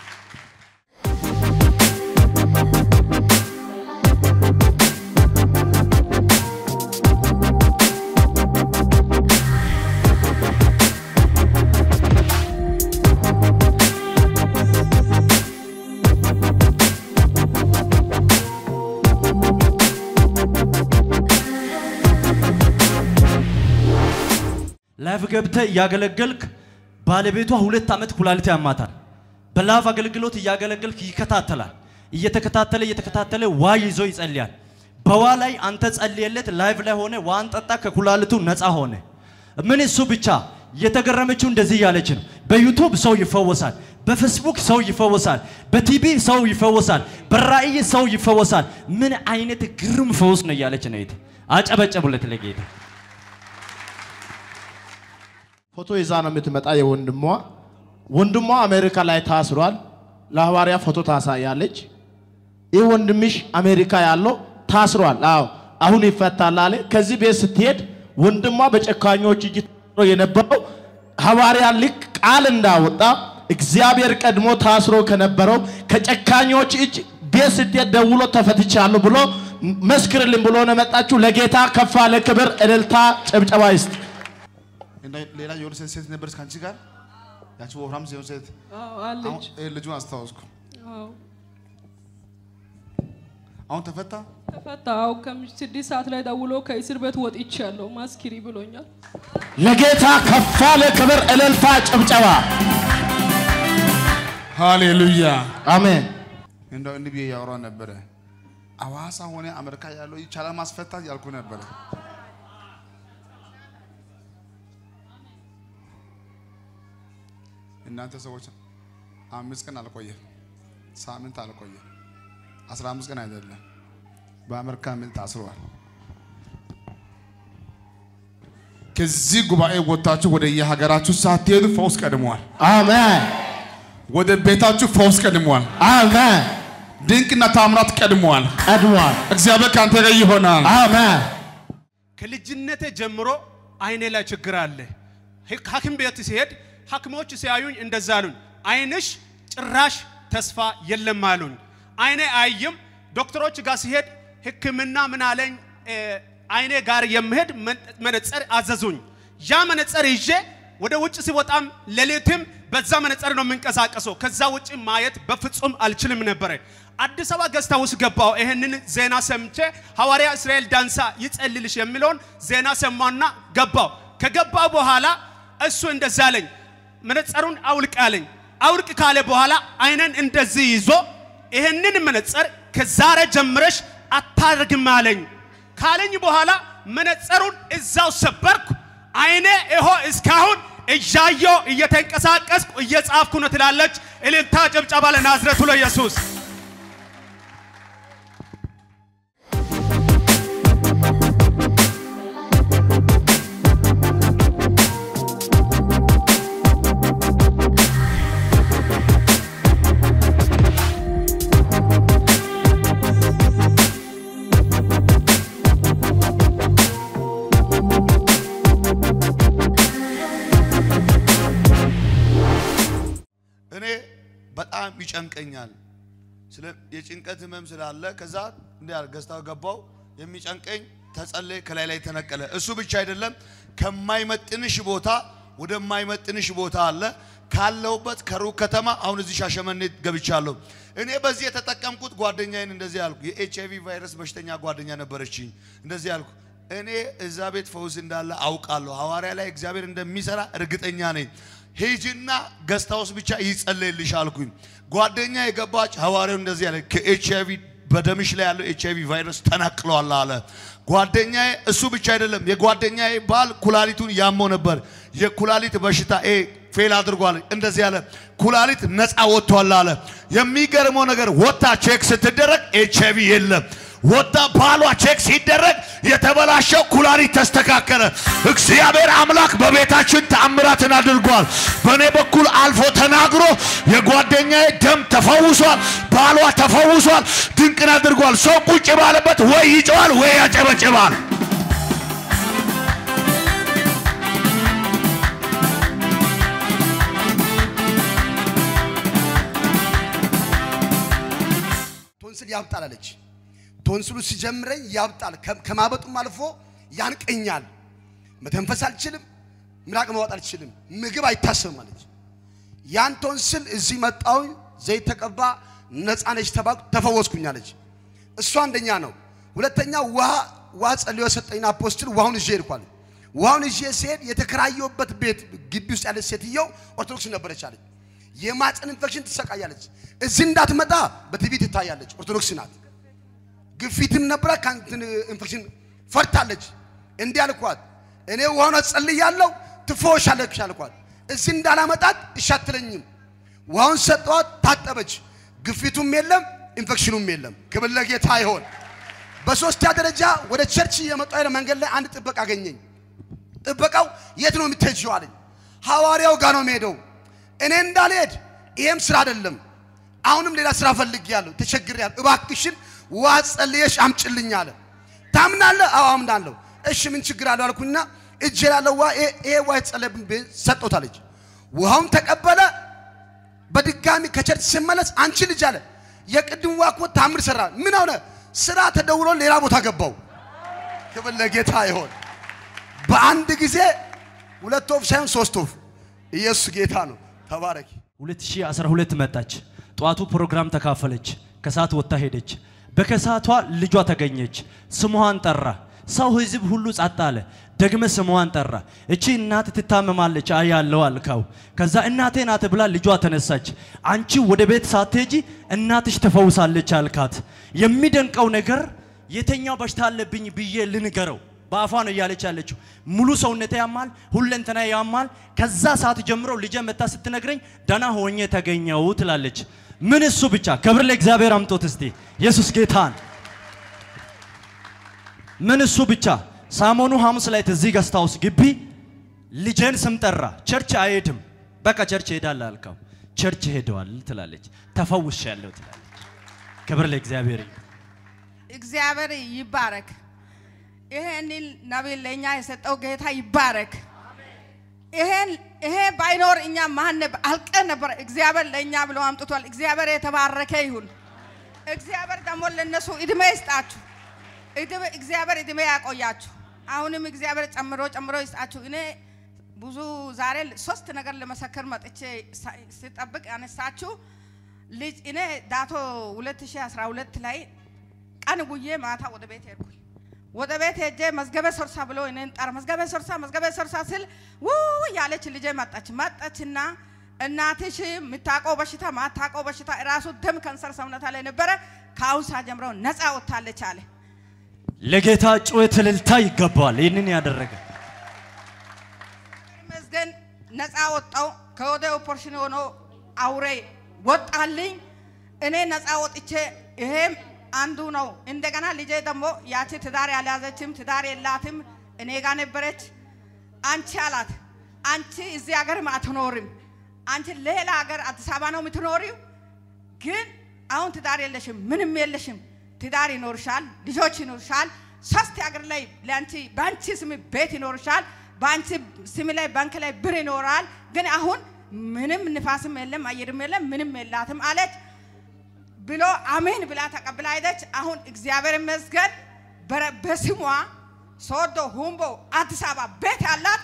ላይፍ ገብተህ እያገለገልክ ባለቤቷ ሁለት ዓመት ኩላሊት ያማታል። በላፍ አገልግሎት እያገለገልክ ይከታተላል። እየተከታተለ እየተከታተለ ዋ ይዞ ይጸልያል። በዋ ላይ አንተ ጸልየለት ላይቭ ላይ ሆነ ዋን ጠጣ፣ ከኩላሊቱ ነፃ ሆነ። ምን እሱ ብቻ የተገረመችው እንደዚህ እያለች ነው። በዩቱብ ሰው ይፈወሳል፣ በፌስቡክ ሰው ይፈወሳል፣ በቲቪ ሰው ይፈወሳል፣ በራእይ ሰው ይፈወሳል። ምን አይነት ግርም ፈውስ ነው እያለች ነው። አጨበጨቡለት ለጌታ። ፎቶ ይዛ ነው የምትመጣ የወንድሟ ወንድሟ አሜሪካ ላይ ታስሯል። ለሐዋርያ ፎቶ ታሳያለች። ይህ ወንድምሽ አሜሪካ ያለው ታስሯል። አዎ አሁን ይፈታል አለ። ከዚህ ቤት ስትሄድ ወንድሟ በጨካኞች እጅ ታስሮ የነበረው ሐዋርያ ልክ ቃል እንዳወጣ እግዚአብሔር ቀድሞ ታስሮ ከነበረው ከጨካኞች እጅ ቤት ስትሄድ ደውሎ ተፈትቻለሁ ብሎ መስክርልን ብሎ ነው የመጣችሁ። ለጌታ ከፍ ያለ ክብር፣ እልልታ፣ ጭብጨባ ይስጥ። እንደ- ሌላ የሆነ ሴት ሴት ነበረች ከአንቺ ጋር ያቺ ወፍራም የሆነ ሴት አዎ አሁን አለች። ይሄ ልጁን አስታወስኩ። አዎ አሁን ተፈታ። ተፈታው። ከምሽት ስድስት ሰዓት ላይ ደውሎ ከእስር ቤት ወጥቻለሁ ማስኪሪ ብሎኛል። ለጌታ ከፍ ያለ ክብር፣ እልልታ፣ ጭብጨባ። ሃሌሉያ አሜን። እንደው እንዲህ ብዬ እያወራሁ ነበረ። አዋሳ ሆነ አሜሪካ ያለው ይቻላል ማስፈታት ያልኩ ነበረ። እናንተ ሰዎች አምስት ቀን አልቆየም፣ ሳምንት አልቆየም፣ አስራ አምስት ቀን አይደለም። በአሜሪካ ምል ታስረዋል። ከዚህ ጉባኤ ወጥታችሁ ወደ የሀገራችሁ ሳትሄዱ ፈውስ ቀድመዋል። አሜን ወደ ቤታችሁ ፈውስ ቀድመዋል። አሜን። ድንቅና ታምራት ቀድመዋል። ቀድሟል። እግዚአብሔር ከአንተ ጋር ይሆናል። አሜን ከልጅነቴ ጀምሮ አይኔ ላይ ችግር አለ። ህ- ሐኪም ቤት ሲሄድ ሐኪሞች ሲያዩኝ እንደዛ አሉኝ፣ አይንሽ ጭራሽ ተስፋ የለም አሉኝ። አይኔ አይም። ዶክተሮች ጋር ሲሄድ ሕክምና ምን አለኝ፣ እ፣ አይኔ ጋር የምሄድ መን- መነጽር አዘዙኝ። ያ መነጽር ይዤ ወደ ውጭ ሲወጣም ሌሊትም በዛ መነጽር ነው የምንቀሳቀሰው። ከዛ ውጭ ማየት በፍጹም አልችልም ነበረ። አዲስ አበባ ገዝታ ውስጥ ገባው። ይህንን ዜና ሰምቼ ሐዋርያ እስራኤል ዳንሳ ይጸልልሽ የሚለውን ዜና ሰማና ገባው። ከገባው በኋላ እሱ እንደዛ አለኝ፣ መነጽሩን አውልቅ አለኝ። አውልቅ ካለ በኋላ አይነን እንደዚህ ይዞ ይህንን መነጽር ከዛሬ ጀምረሽ አታደርግም አለኝ። ካለኝ በኋላ መነጽሩን እዛው ሰበርኩ። አይኔ ይሆ እስካሁን እያየው እየተንቀሳቀስኩ እየጻፍኩ ነው ትላለች። እልልታ ጭብጨባ ለናዝረቱ ለኢየሱስ። እኔ በጣም ይጨንቀኛል። ስለ የጭንቀት ህመም ስላለ ከዛ እንዲህ አለ ገዝታ ገባው የሚጨንቀኝ ተጸለይ ከላይ ላይ ተነቀለ። እሱ ብቻ አይደለም ከማይመጥንሽ ቦታ ወደማይመጥንሽ ቦታ አለ ካለሁበት ከሩቅ ከተማ አሁን እዚህ ሻሸመኔ ገብቻለሁ። እኔ በዚህ የተጠቀምኩት ጓደኛዬን እንደዚህ ያልኩ የኤች አይቪ ቫይረስ በሽተኛ ጓደኛ ነበረችኝ። እንደዚህ ያልኩ እኔ እዛ ቤት ፈውስ እንዳለ አውቃለሁ። ሐዋርያ ላይ እግዚአብሔር እንደሚሰራ እርግጠኛ ነኝ። ሂጂና ገስታ ውስጥ ብቻ ይጸለይልሽ አልኩኝ። ጓደኛ የገባች ሐዋርያው እንደዚህ ያለ ከኤች አይቪ በደምሽ ላይ ያለው ኤች አይቪ ቫይረስ ተነቅሏል አለ። ጓደኛዬ እሱ ብቻ አይደለም፣ የጓደኛዬ ባል ኩላሊቱን ያመው ነበር። የኩላሊት በሽታ ኤ ፌል አድርጓል። እንደዚህ ያለ ኩላሊት ነፃ ወጥቷል አለ። የሚገርመው ነገር ወታ ቼክ ስትደረግ ኤች አይቪ የለም። ወጣ ባሏ ቼክ ሲደረግ የተበላሸው ኩላሊት ተስተካከለ። እግዚአብሔር አምላክ በቤታችን ተአምራትን አድርጓል። በእኔ በኩል አልፎ ተናግሮ የጓደኛዬ ደም ተፈውሷል፣ ባሏ ተፈውሷል፣ ድንቅን አድርጓል። ሰው ቁጭ ባለበት ወይ ይጮዋል ወይ ያጨበጭባል። ቶንስል ያብጣል አለች። ቶንስሉ ሲጀምረኝ ያብጣል፣ ከ- ከማበጡም አልፎ ያንቀኛል። መተንፈስ አልችልም፣ ምራቅ ማዋጥ አልችልም፣ ምግብ አይታሰብም አለች። ያን ቶንስል እዚህ መጣሁኝ፣ ዘይት ተቀባ፣ ነፃ ነች ተባልኩ፣ ተፈወስኩኝ አለች። እሱ አንደኛ ነው። ሁለተኛ ውሃ ውሃ ጸልዮ ሰጠኝና አፖስትል ውሃውን ይዤ ሄድኳል። ውሃውን ይዤ ሲሄድ የተከራየሁበት ቤት ግቢ ውስጥ ያለች ሴትየው ኦርቶዶክስ ነበረች አለች። የማፀን ኢንፌክሽን ትሰቃያለች። እዚህ እንዳትመጣ በቲቪ ትታያለች። ኦርቶዶክስ ናት። ግፊትም ነበረ ከእንትን ኢንፌክሽን ፈርታለች። እንዲህ አልኳት፣ እኔ ውሃውን ጸልያለሁ ትፈወሻለች አልኳት። እዚህ እንዳላመጣት እሺ አትለኝም። ውሃውን ሰጠዋት፣ ታጠበች። ግፊቱም የለም ኢንፌክሽኑም የለም። ክብር ለጌታ ይሆን። በሶስተኛ ደረጃ ወደ ቸርች እየመጣሁ ያለ መንገድ ላይ አንድ ጥበቃ አገኘኝ። ጥበቃው የት ነው የምትሄጂው አለኝ። ሐዋርያው ጋር ነው የምሄደው። እኔ እንዳልሄድ ይሄም ስራ አይደለም። አሁንም ሌላ ስራ ፈልጌያለሁ፣ ተቸግሬያለሁ። እባክሽን ውሃ ጸልየሽ አምጭልኝ አለ። ታምናለህ? አዎ አምናለሁ። እሺ ምን ችግር አለው አልኩኝና እጄ ላለው ውሃ ይሄ- ይሄ ውሃ የተጸለየብኝ ሰጠሁት አለች። ውሃውን ተቀበለ። በድጋሚ ከቸርች ስመለስ አንቺ ልጅ አለ የቅድም ውሃ እኮ ታምር ሰራ። ምን ሆነ? ስራ ተደውሎ ሌላ ቦታ ገባው። ክብር ለጌታ ይሆን። በአንድ ጊዜ ሁለት ወፍ ሳይሆን ሶስት ወፍ። ኢየሱስ ጌታ ነው። ተባረኪ። 2012 መጣች። ጠዋቱ ፕሮግራም ተካፈለች። ከሰዓት ወጥታ ሄደች። በከሳቷ ልጇ ተገኘች። ስሟን ጠራ። ሰው ህዝብ ሁሉ ጸጥ አለ። ደግመ ስሟን ጠራ። እቺ እናት ትታመማለች አያለው አልካው። ከዛ እናቴ ናት ብላ ልጇ ተነሳች። አንቺ ወደ ቤት ሳትሄጂ እናትሽ ተፈውሳለች አልካት። የሚደንቀው ነገር የተኛው በሽታ አለብኝ ብዬ ልንገረው በአፏ ነው እያለች ያለችው። ሙሉ ሰውነቴ ያማል፣ ሁለንተና ያማል። ከዛ ሰዓት ጀምሮ ልጄ መታ ስትነግረኝ ደና ሆኜ ተገኘው ትላለች። ምን እሱ ብቻ ክብር ለእግዚአብሔር አምጦት እስቲ ኢየሱስ ጌታን ምን እሱ ብቻ ሳሞኑ ሐሙስ ላይ እዚህ ገስት ሃውስ ግቢ ልጄን ስም ጠራ። ቸርች አይሄድም፣ በቃ ቸርች ሄዳለህ አልካው። ቸርች ሄደዋል ትላለች። ተፈውሻለሁ ትላለች። ክብር ለእግዚአብሔር ይሁን። እግዚአብሔር ይባረክ። ይሄንን ነቢይ ለእኛ የሰጠው ጌታ ይባረክ። ይሄን ይሄ ባይኖር እኛ ማን ነበር አልቀን ነበር። እግዚአብሔር ለእኛ ብሎ አምጥቷል። እግዚአብሔር የተባረከ ይሁን። እግዚአብሔር ደግሞ ለነሱ እድሜ ይስጣችሁ። እድሜ እግዚአብሔር እድሜ ያቆያችሁ። አሁንም እግዚአብሔር ጨምሮ ጨምሮ ይስጣችሁ። እኔ ብዙ ዛሬ ሶስት ነገር ለመሰከር መጥቼ ሳ- ስጠብቅ ያነሳችሁ ልጅ እኔ ዳቶ 2012 ላይ ቀን ውዬ ማታ ወደ ቤት ሄድኩኝ። ወደ ቤት ሄጄ መዝገበ ሶርሳ ብሎ እኔን ጠራ። መዝገበ ሶርሳ መዝገበ ሶርሳ ስል ውይ ያለች ልጄ መጣች። መጣችና እናትሽ የምታውቀው በሽታ ማታውቀው በሽታ ራሱ ደም ካንሰር ሰውነታ ላይ ነበረ ከአሁን ሰዓት ጀምሮ ነፃ ወጥታለች አለ። ለጌታ ጩኸት እልልታ ይገባዋል። ይህንን ያደረገ ይመስገን ነፃ ወጣው። ከወደ ኦፖሬሽን ሆኖ አውሬ ወጣልኝ። እኔ ነፃ ወጥቼ ይሄም አንዱ ነው። እንደገና ልጄ ደግሞ ያቺ ትዳር ያልያዘችም ትዳር የላትም እኔ ጋር ነበረች። አንቺ አላት አንቺ እዚህ ሀገርም አትኖርም፣ አንቺ ሌላ ሀገር አዲስ አበባ ነው የምትኖሪው። ግን አሁን ትዳር የለሽም፣ ምንም የለሽም። ትዳር ይኖርሻል፣ ልጆች ይኖርሻል። ሶስት ሀገር ላይ ለአንቺ በአንቺ ስም ቤት ይኖርሻል፣ በአንቺ ስም ላይ ባንክ ላይ ብር ይኖራል። ግን አሁን ምንም ንፋስም የለም አየርም የለም ምንም የላትም አለች ብሎ አሜን ብላ ተቀብላ ሄደች። አሁን እግዚአብሔር ይመስገን በረ- በስሟ ሶዶ፣ ሁምቦ፣ አዲስ አበባ ቤት ያላት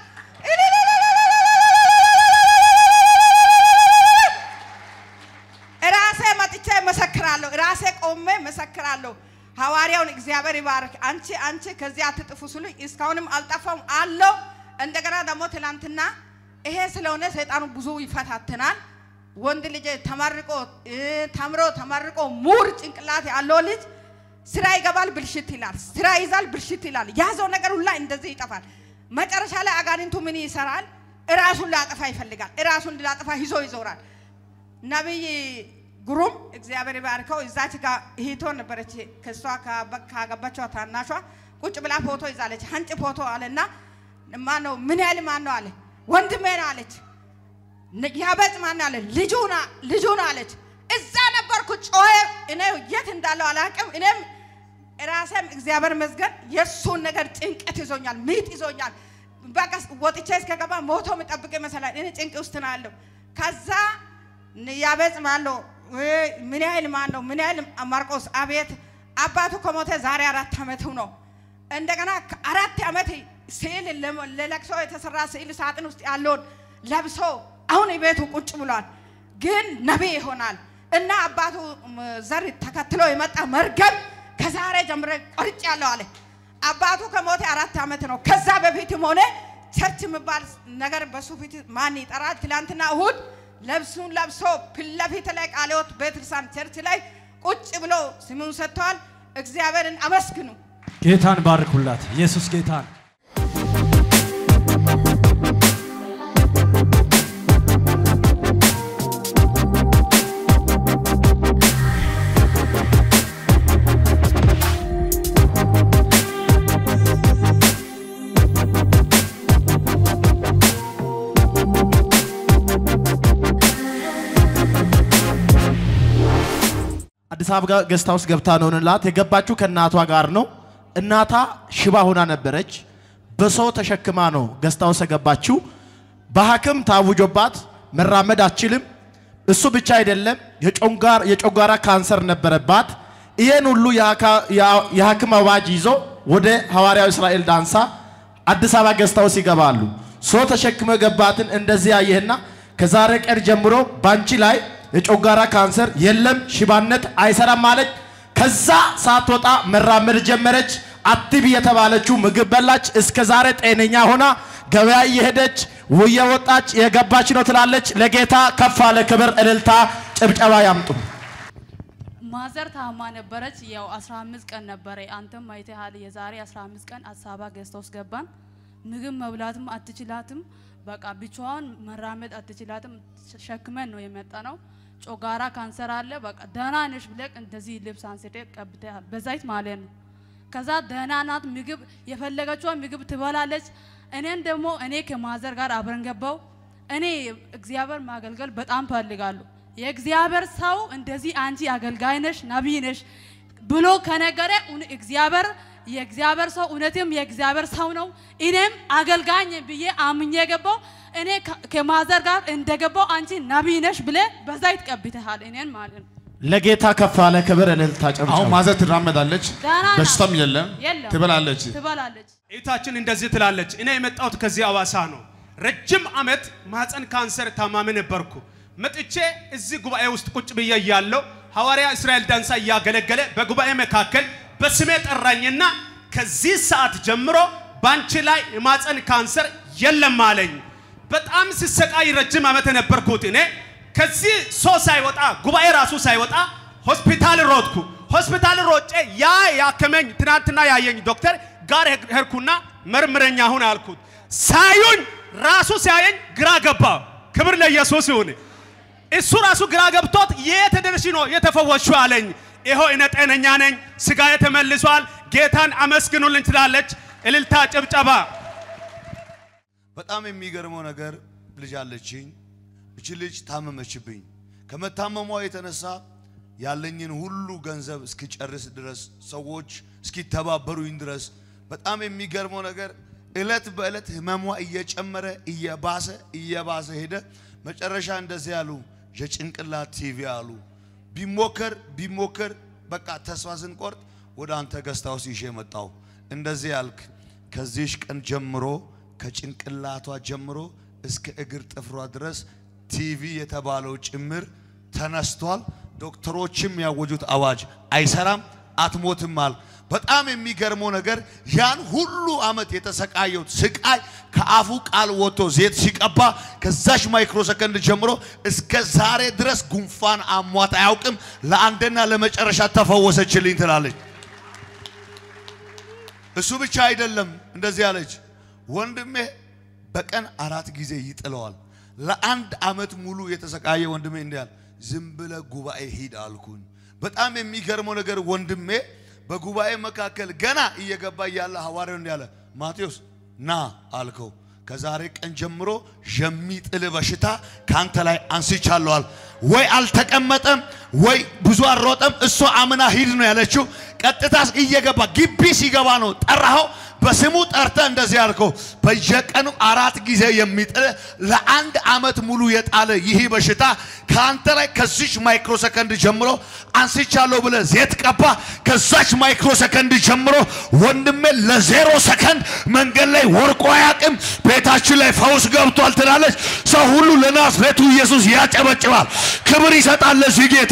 ራሴ መጥቼ መሰክራለሁ። ራሴ ቆሜ መሰክራለሁ። ሐዋርያውን እግዚአብሔር ይባርክ። አንቺ አንቺ ከዚህ አትጥፉ ስሉኝ እስካሁንም አልጠፋም አለው። እንደገና ደግሞ ትላንትና ይሄ ስለሆነ ሰይጣኑ ብዙ ይፈታተናል። ወንድ ልጅ ተመርቆ እ፣ ተምሮ ተመርቆ ሙር ጭንቅላት ያለው ልጅ ስራ ይገባል ብልሽት ይላል፣ ስራ ይዛል ብልሽት ይላል። ያዘው ነገር ሁላ እንደዚህ ይጠፋል። መጨረሻ ላይ አጋንንቱ ምን ይሰራል? እራሱን ሊያጠፋ ይፈልጋል። እራሱን ሊያጠፋ ይዞ ይዞራል። ነቢይ ግሩም እግዚአብሔር ይባርከው። እዛች ጋር እህቶ ነበረች ከእሷ ካበ- ካገባችዋ ታናሿ ቁጭ ብላ ፎቶ ይዛለች። አንጭ ፎቶ አለና ማን ነው ምን ያህል ማን ነው አለ ወንድሜ ነው አለች። ን- ያበጽ ማን ነው አለ ልጁ ና- ልጁ ነው አለች። እዛ ነበርኩ ጮኸ። እኔ የት እንዳለው አላውቅም። እኔም ራሴም እግዚአብሔር ይመስገን የእሱን ነገር ጭንቀት ይዞኛል፣ ምጥ ይዞኛል። በቃ ወጥቼ እስከገባ ሞቶ የሚጠብቅ ይመስላል። እኔ ጭንቅ ውስጥ ነው ያለው። ከዛ ያበጽ ማን ነው ወይ ምን ያህል ማን ነው ምን ያህል ማርቆስ አቤት አባቱ ከሞተ ዛሬ አራት ዓመቱ ነው። እንደገና አራት ዓመት ስዕል ለ- ለለቅሶ የተሰራ ስዕል ሳጥን ውስጥ ያለውን ለብሶ አሁን ቤቱ ቁጭ ብሏል። ግን ነቢይ ይሆናል እና አባቱ ም፣ ዘር ተከትሎ የመጣ መርገም ከዛሬ ጀምረ ቆርጭ ያለው አለ። አባቱ ከሞተ አራት ዓመት ነው። ከዛ በፊትም ሆነ ቸርች የሚባል ነገር በሱ ፊት ማን ይጠራል? ትላንትና እሁድ ልብሱን ለብሶ ፊት ለፊት ላይ ቃለ ሕይወት ቤተክርስቲያን ቸርች ላይ ቁጭ ብሎ ስሙን ሰጥተዋል። እግዚአብሔርን አመስግኑ። ጌታን ባርኩላት። ኢየሱስ ጌታን አዲስ አበባ ገስታ ውስጥ ገብታ ነውንላት የገባችው ከእናቷ ጋር ነው። እናቷ ሽባ ሆና ነበረች። በሰው ተሸክማ ነው ገስታ ውስጥ የገባችው። በሐኪም ታውጆባት መራመድ አትችልም። እሱ ብቻ አይደለም፣ የጮንጋር የጮጋራ ካንሰር ነበረባት። ይህን ሁሉ የሐካ- የሐ- የሐኪም አዋጅ ይዞ ወደ ሐዋርያው እስራኤል ዳንሳ አዲስ አበባ ገስታ ውስጥ ይገባሉ። ሰው ተሸክመ ገባትን እንደዚህ ያየህና ከዛሬ ቀን ጀምሮ ባንቺ ላይ የጮጋራ ካንሰር የለም፣ ሽባነት አይሰራም አለች። ከዛ ሳትወጣ መራመድ ጀመረች። አትቢ የተባለችው ምግብ በላች። እስከ ዛሬ ጤነኛ ሆና ገበያ እየሄደች እየወጣች የገባች ነው ትላለች። ለጌታ ከፍ አለ ክብር፣ እልልታ፣ ጭብጨባ ያምጡ። ማዘር ታማ ነበረች። ያው 15 ቀን ነበረ። አንተም አይተሃል። የዛሬ 15 ቀን አዲስ አበባ ገዝታ ውስጥ ገባን። ምግብ መብላትም አትችላትም። በቃ ብቻዋን መራመድ አትችላትም። ሸክመን ነው የመጣ ነው። ጮጋራ ካንሰር አለ። በቃ ደህና ነሽ ብለህ እንደዚህ ልብስ አንስቴ ቀብተሃል፣ በዛይት ማለት ነው። ከዛ ደህና ናት። ምግብ የፈለገችውን ምግብ ትበላለች። እኔን ደግሞ እኔ ከማዘር ጋር አብረን ገባው። እኔ እግዚአብሔር ማገልገል በጣም ፈልጋለሁ። የእግዚአብሔር ሰው እንደዚህ አንቺ አገልጋይ ነሽ ነቢይ ነሽ ብሎ ከነገረ እውነ- እግዚአብሔር የእግዚአብሔር ሰው እውነትም የእግዚአብሔር ሰው ነው። እኔም አገልጋይ ነኝ ብዬ አምኜ ገባው። እኔ ከ- ከማዘር ጋር እንደገባው አንቺ ነቢይ ነሽ ብለ በዛይት ቀብተሃል እኔን ማለት ነው። ለጌታ ከፍ አለ ክብር፣ እልልታ፣ ጭብጨባ አሁን ማዘር ትራመዳለች፣ ደህና ናት። በሽታም የለም፣ የለም። ትበላለች። ትበላለች። እህታችን እንደዚህ ትላለች። እኔ የመጣሁት ከዚህ አዋሳ ነው። ረጅም ዓመት ማህፀን ካንሰር ታማሚ ነበርኩ። መጥቼ እዚህ ጉባኤ ውስጥ ቁጭ ብዬ እያለሁ ሐዋርያ እስራኤል ዳንሳ እያገለገለ በጉባኤ መካከል በስሜ ጠራኝና ከዚህ ሰዓት ጀምሮ ባንቺ ላይ የማህፀን ካንሰር የለም አለኝ። በጣም ስሰቃይ ረጅም ዓመት የነበርኩት እኔ ከዚህ ሰው ሳይወጣ ጉባኤ ራሱ ሳይወጣ ሆስፒታል ሮጥኩ። ሆስፒታል ሮጬ ያ ያከመኝ ትናንትና ያየኝ ዶክተር ጋር ሄድኩና መርምረኛ አሁን አልኩት። ሳዩኝ ራሱ ሲያየኝ ግራ ገባ። ክብር ለኢየሱስ ይሁን። እሱ ራሱ ግራ ገብቶት የት ደርሽ ነው የተፈወሽው አለኝ። ይኸው እኔ ጤነኛ ነኝ፣ ስጋዬ ተመልሷል፣ ጌታን አመስግኑልኝ ትላለች። እልልታ፣ ጭብጨባ። በጣም የሚገርመው ነገር ልጅ አለችኝ። እቺ ልጅ ታመመችብኝ። ከመታመሟ የተነሳ ያለኝን ሁሉ ገንዘብ እስኪጨርስ ድረስ ሰዎች እስኪተባበሩኝ ድረስ በጣም የሚገርመው ነገር እለት በእለት ህመሟ እየጨመረ እየባሰ እየባሰ ሄደ። መጨረሻ እንደዚህ ያሉ የጭንቅላት ቲቪ አሉ። ቢሞከር ቢሞከር በቃ ተስፋ ስንቆርጥ ወደ አንተ ገስታ ውስጥ ይዤ መጣሁ። እንደዚህ ያልክ ከዚህሽ ቀን ጀምሮ ከጭንቅላቷ ጀምሮ እስከ እግር ጥፍሯ ድረስ ቲቪ የተባለው ጭምር ተነስቷል። ዶክተሮችም ያወጁት አዋጅ አይሰራም፣ አትሞትም አል በጣም የሚገርመው ነገር ያን ሁሉ አመት የተሰቃየሁት ስቃይ ከአፉ ቃል ወጥቶ ዘይት ሲቀባ ከዛሽ ማይክሮ ሰከንድ ጀምሮ እስከ ዛሬ ድረስ ጉንፋን አሟት አያውቅም። ለአንድና ለመጨረሻ ተፈወሰችልኝ ትላለች። እሱ ብቻ አይደለም፣ እንደዚህ አለች። ወንድሜ በቀን አራት ጊዜ ይጥለዋል። ለአንድ አመት ሙሉ የተሰቃየ ወንድሜ እንዲህ አለ፣ ዝም ብለ ጉባኤ ሂድ አልኩኝ። በጣም የሚገርመው ነገር ወንድሜ በጉባኤ መካከል ገና እየገባ እያለ ሐዋርያው እንዲህ አለ፣ ማቴዎስ ና አልከው። ከዛሬ ቀን ጀምሮ የሚጥል በሽታ ካንተ ላይ አንስቻለዋል። ወይ አልተቀመጠም ወይ ብዙ አልሮጠም። እሷ አምና ሂድ ነው ያለችው። ቀጥታ እየገባ ግቢ ሲገባ ነው ጠራኸው። በስሙ ጠርተ እንደዚህ ያልከው በየቀኑ አራት ጊዜ የሚጥል ለአንድ ዓመት ሙሉ የጣለ ይህ በሽታ ከአንተ ላይ ከዚች ማይክሮ ሰከንድ ጀምሮ አንስቻለሁ ብለ ዜት ቀባ። ከዛች ማይክሮ ሰከንድ ጀምሮ ወንድሜ ለዜሮ ሰከንድ መንገድ ላይ ወርቆ አያውቅም። ቤታችን ላይ ፈውስ ገብቷል ትላለች። ሰው ሁሉ ለናዝሬቱ ኢየሱስ ያጨበጭባል፣ ክብር ይሰጣል ለዚህ ጌታ።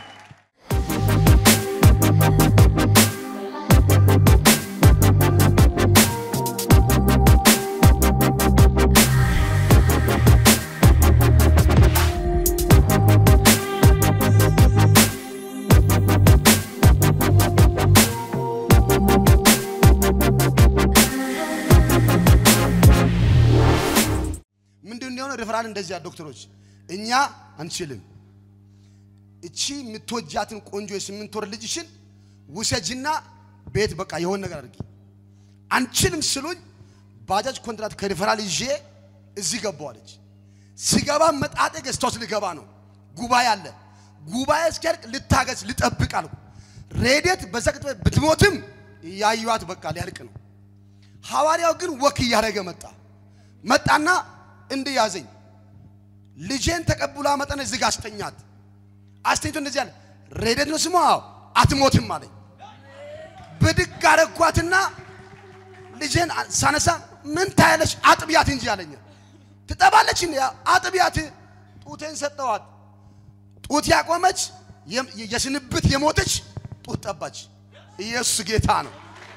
ምንድን ነው የሆነው? ሪፈራል እንደዚያ ዶክተሮች እኛ አንችልም። እቺ የምትወጃትን ቆንጆ የስምንት ወር ልጅሽን ውሰጅና ቤት በቃ የሆነ ነገር አድርጊ። አንችልም ስሉኝ ባጃጅ ኮንትራት ከሪፈራል ይዤ እዚህ ገባዋለች። ሲገባ መጣጤ ገዝታውስ ልገባ ነው። ጉባኤ አለ። ጉባኤ እስኪያልቅ ልታገዝ ልጠብቅ አልኩ። ሬዴት በዛ ቅጽበት ብትሞትም እያዩዋት በቃ ሊያልቅ ነው። ሐዋርያው ግን ወክ እያደረገ መጣ መጣና እንዲህ ያዘኝ። ልጄን ተቀብላ መጠን እዚህ ጋር አስተኛት። አስተኝቶ እንደዚህ አለ፣ ሬዴት ነው ስሟ፣ አዎ፣ አትሞትም አለኝ። ብድግ አረኳትና ልጄን ሳነሳ ምን ታያለሽ? አጥቢያት እንጂ አለኝ። ትጠባለች እንዴ? አጥቢያት። ጡቴን ሰጠዋት። ጡት ያቆመች የም- የስንብት የሞተች ጡት ጠባች። ኢየሱስ ጌታ ነው።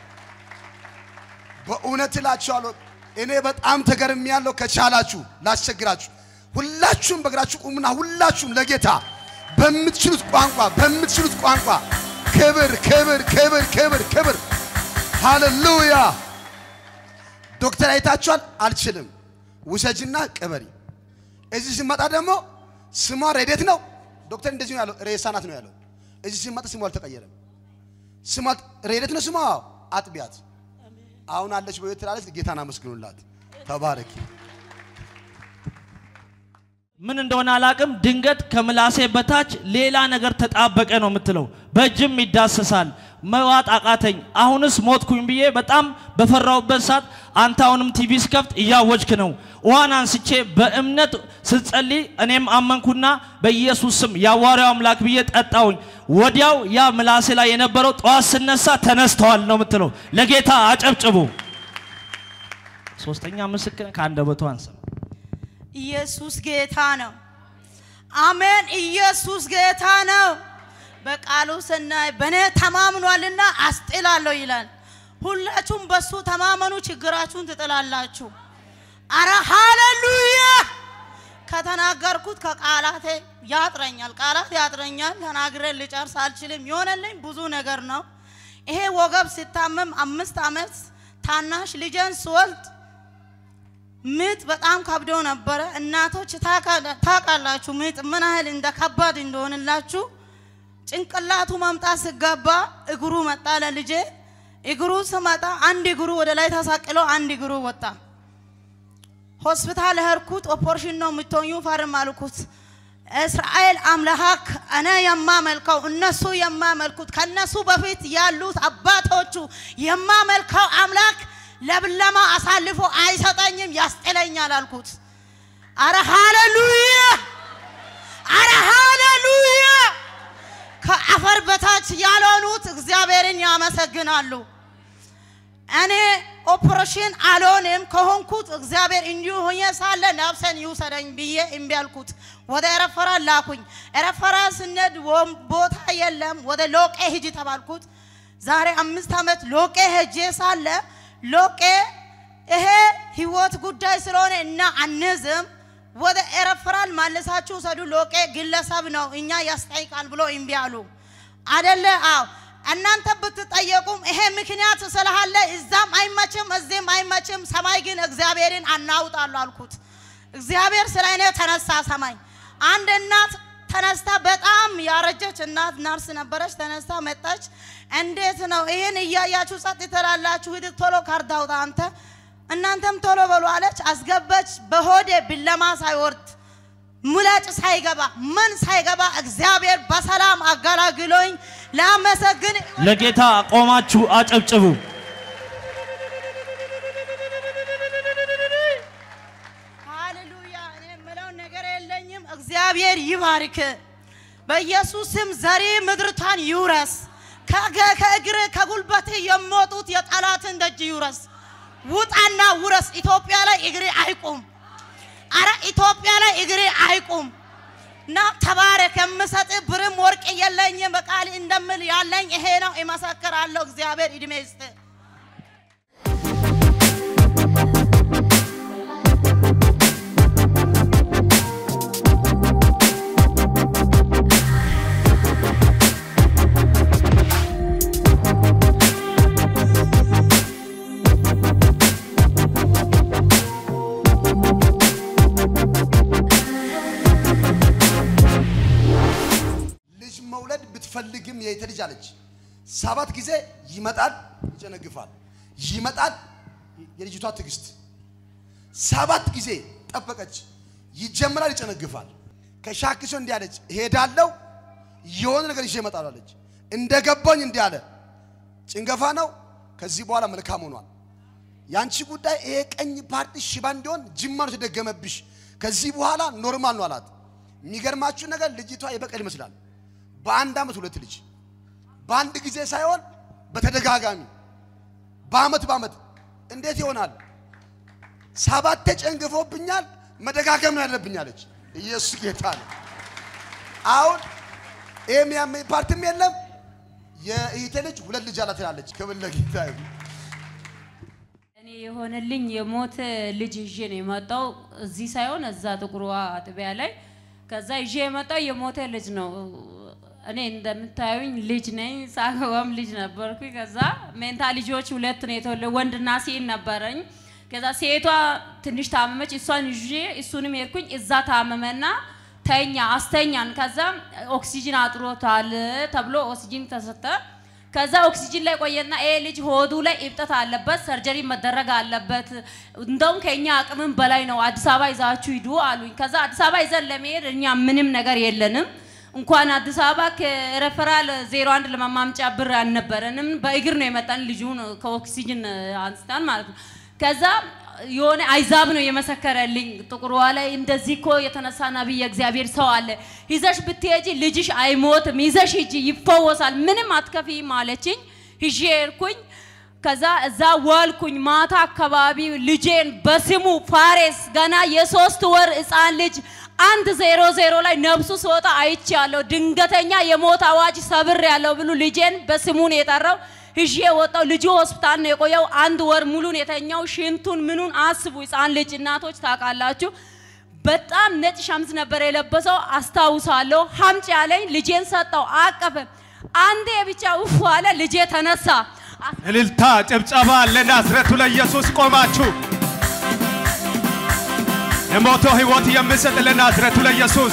በእውነት እላችኋለሁ እኔ በጣም ተገርም ያለው ከቻላችሁ ላስቸግራችሁ ሁላችሁም በእግራችሁ ቁሙና ሁላችሁም ለጌታ በምትችሉት ቋንቋ በምትችሉት ቋንቋ ክብር ክብር ክብር ክብር ክብር ሃሌሉያ ዶክተር አይታችኋል አልችልም ውሰጅና ቅበሪ እዚህ ሲመጣ ደግሞ ስሟ ሬዴት ነው ዶክተር እንደዚህ ነው ያለው ሬሳ ናት ነው ያለው እዚህ ሲመጣ ስሟ አልተቀየረም ስሟ ሬዴት ነው ስሟ አጥቢያት አሁን አለች በቤት ትላለች። ጌታን አመስግኑላት። ተባረኪ። ምን እንደሆነ አላቅም። ድንገት ከምላሴ በታች ሌላ ነገር ተጣበቀ ነው የምትለው። በእጅም ይዳሰሳል። መዋጥ አቃተኝ። አሁንስ ሞትኩኝ ብዬ በጣም በፈራውበት ሰዓት አንተ አሁንም ቲቪ ስከፍት እያወጅክ ነው። ውሃን አንስቼ በእምነት ስትጸልይ እኔም አመንኩና በኢየሱስ ስም የአዋርያው አምላክ ብዬ ጠጣውኝ። ወዲያው ያ ምላሴ ላይ የነበረው ጠዋት ስነሳ ተነስተዋል ነው የምትለው። ለጌታ አጨብጭቡ። ሶስተኛ ምስክር ከአንደበቱ አንሰማ ኢየሱስ ጌታ ነው። አሜን። ኢየሱስ ጌታ ነው። በቃሉ ስናይ በእኔ ተማምኗልና አስጥላለሁ ይላል። ሁላችሁም በሱ ተማመኑ፣ ችግራችሁን ትጥላላችሁ። አረ ሃሌሉያ! ከተናገርኩት ከቃላቴ ያጥረኛል፣ ቃላት ያጥረኛል። ተናግሬ ልጨርስ አልችልም። የሆነልኝ ብዙ ነገር ነው። ይሄ ወገብ ሲታመም አምስት ዓመት ታናሽ ልጄን ስወልድ ምጥ በጣም ከብዶ ነበረ። እናቶች ታውቃላችሁ ምጥ ምን ያህል እንደ ከባድ እንደሆንላችሁ። ጭንቅላቱ መምጣት ሲገባ እግሩ መጣ ለልጄ። እግሩ ስመጣ አንድ እግሩ ወደ ላይ ተሳቅሎ አንድ እግሩ ወጣ። ሆስፒታል ሄድኩት። ኦፖሬሽን ነው የምትሆኙ ፈርም አልኩት። እስራኤል አምላክ እኔ የማመልከው እነሱ የማመልኩት ከነሱ በፊት ያሉት አባቶቹ የማመልከው አምላክ ለብለማ አሳልፎ አይሰጠኝም፣ ያስጥለኛል አልኩት። አረ ሃሌሉያ! አረ ሃሌሉያ! ከአፈር በታች ያልሆኑት እግዚአብሔርን ያመሰግናሉ። እኔ ኦፕሬሽን አልሆንም ከሆንኩት እግዚአብሔር እንዲሁ ሆኜ ሳለ ነፍሴን ይውሰደኝ ብዬ እምቢ አልኩት። ወደ ኤረፈራን ላኩኝ። ኤረፈራን ስነድ ቦታ የለም፣ ወደ ሎቄ ሂጂ ተባልኩት። ዛሬ አምስት ዓመት ሎቄ ሄጄ ሳለ ሎቄ ይሄ ህይወት ጉዳይ ስለሆነ እና አንዝም ወደ ኤረፍራል ማለሳችሁ ሰዱ። ሎቄ ግለሰብ ነው እኛ ያስጠይቃል ብሎ እምቢ አሉ። አደለ? አዎ። እናንተ ብትጠየቁም ይሄ ምክንያት ስላለ እዛም አይመችም እዚህም አይመችም፣ ሰማይ ግን እግዚአብሔርን አናውጣሉ አልኩት። እግዚአብሔር ስለ እኔ ተነሳ ሰማይ። አንድ እናት ተነስታ በጣም ያረጀች እናት ናርስ ነበረች። ተነስታ መጣች። እንዴት ነው ይህን እያያችሁ ጸጥ ትላላችሁ? ሂድ ቶሎ ካርድ አውጣ አንተ እናንተም ቶሎ በሉ አለች። አስገባች። በሆዴ ብለማ ሳይወርድ ሙላጭ ሳይገባ ምን ሳይገባ እግዚአብሔር በሰላም አገላግሎኝ ላመሰግን ለጌታ ቆማችሁ አጨብጭቡ። ሃሌሉያ። እኔ የምለው ነገር የለኝም። እግዚአብሔር ይባርክ። በኢየሱስ ስም ዘሪ ምድርቷን ይውረስ። ከገ- ከእግር ከጉልበት የሚወጡት የጠላትን ደጅ ይውረስ። ውጣና ውረስ። ኢትዮጵያ ላይ እግሬ አይቁም። አረ ኢትዮጵያ ላይ እግሬ አይቁም። እና ተባረክ። የምሰጥ ብርም ወርቅ የለኝም። በቃል እንደምል ያለኝ ይሄ ነው። እመሰክራለሁ። እግዚአብሔር እድሜ ይስጥ። ልጅ መውለድ ብትፈልግም የየተ ልጅ አለች። ሰባት ጊዜ ይመጣል፣ ይጨነግፋል፣ ይመጣል። የልጅቷ ትዕግስት ሰባት ጊዜ ጠበቀች። ይጀምራል፣ ይጨነግፋል። ከሻክሶ እንዲህ አለች፣ እሄዳለሁ የሆነ ነገር ይዤ እመጣለሁ አለች። እንደገባኝ እንዲህ አለ፣ ጭንገፋ ነው። ከዚህ በኋላ መልካም ሆኗል። ያንቺ ጉዳይ ይሄ ቀኝ ፓርቲ ሽባ እንዲሆን ጅማ ነው የተደገመብሽ። ከዚህ በኋላ ኖርማል ነው አላት። የሚገርማችሁ ነገር ልጅቷ የበቀል ይመስላል። በአንድ ዓመት ሁለት ልጅ በአንድ ጊዜ ሳይሆን በተደጋጋሚ በአመት በአመት እንዴት ይሆናል? ሰባቴ ጨንግፎብኛል፣ መደጋገም ነው ያለብኝ አለች። ኢየሱስ ጌታ ነው። አሁን ይሄ የሚያመኝ ፓርቲም የለም። የእህቴ ልጅ ሁለት ልጅ አላት ትላለች። ክብር ለጌታ ይሁን። እኔ የሆነልኝ የሞተ ልጅ ይዤ ነው የመጣው። እዚህ ሳይሆን እዛ ጥቁሯ አጥቢያ ላይ ከዛ ይዤ የመጣው የሞተ ልጅ ነው። እኔ እንደምታዩኝ ልጅ ነኝ፣ ሳገባም ልጅ ነበርኩኝ። ከዛ ሜንታ ልጆች ሁለት ነው የተወለዱ፣ ወንድና ሴት ነበረኝ። ከዛ ሴቷ ትንሽ ታመመች፣ እሷን ይዤ እሱንም ሄድኩኝ። እዛ ታመመና ተኛ፣ አስተኛን። ከዛ ኦክሲጅን አጥሮታል ተብሎ ኦክሲጅን ተሰጠ። ከዛ ኦክሲጅን ላይ ቆየና ይሄ ልጅ ሆዱ ላይ እብጠት አለበት፣ ሰርጀሪ መደረግ አለበት። እንደውም ከኛ አቅምም በላይ ነው፣ አዲስ አበባ ይዛችሁ ሂዱ አሉኝ። ከዛ አዲስ አበባ ይዘን ለመሄድ እኛ ምንም ነገር የለንም። እንኳን አዲስ አበባ ከሬፈራል ዜሮ አንድ ለማማምጫ ብር አልነበረንም። በእግር ነው የመጣን ልጁን ከኦክሲጅን አንስታን ማለት ነው። ከዛ የሆነ አይዛብ ነው የመሰከረልኝ ጥቁሯ ላይ እንደዚህ እኮ የተነሳ ነቢይ የእግዚአብሔር ሰው አለ፣ ይዘሽ ብትሄጂ ልጅሽ አይሞትም፣ ይዘሽ ሂጂ ይፈወሳል፣ ምንም አትከፊም አለችኝ። ሂዤ ሄድኩኝ። ከዛ እዛ ዋልኩኝ። ማታ አካባቢ ልጄን በስሙ ፋሬስ ገና የሶስት ወር ህፃን ልጅ አንድ ዜሮ ዜሮ ላይ ነብሱ ሲወጣ አይቻለሁ። ድንገተኛ የሞት አዋጅ ሰብር ያለው ብሉ ልጄን በስሙን የጠራው ይዤ ወጣው። ልጁ ሆስፒታል ነው የቆየው። አንድ ወር ሙሉን የተኛው ሽንቱን ምኑን አስቡ። ህፃን ልጅ እናቶች ታውቃላችሁ። በጣም ነጭ ሸምዝ ነበር የለበሰው አስታውሳለሁ። ሀምጭ ያለኝ ልጄን ሰጠው፣ አቀፈ። አንዴ ብቻ ውፍ አለ፣ ልጄ ተነሳ። እልልታ፣ ጭብጨባ ለናዝረቱ ለኢየሱስ ቆማችሁ ለሞተው ህይወት የምሰጥ ለናዝረቱ ለኢየሱስ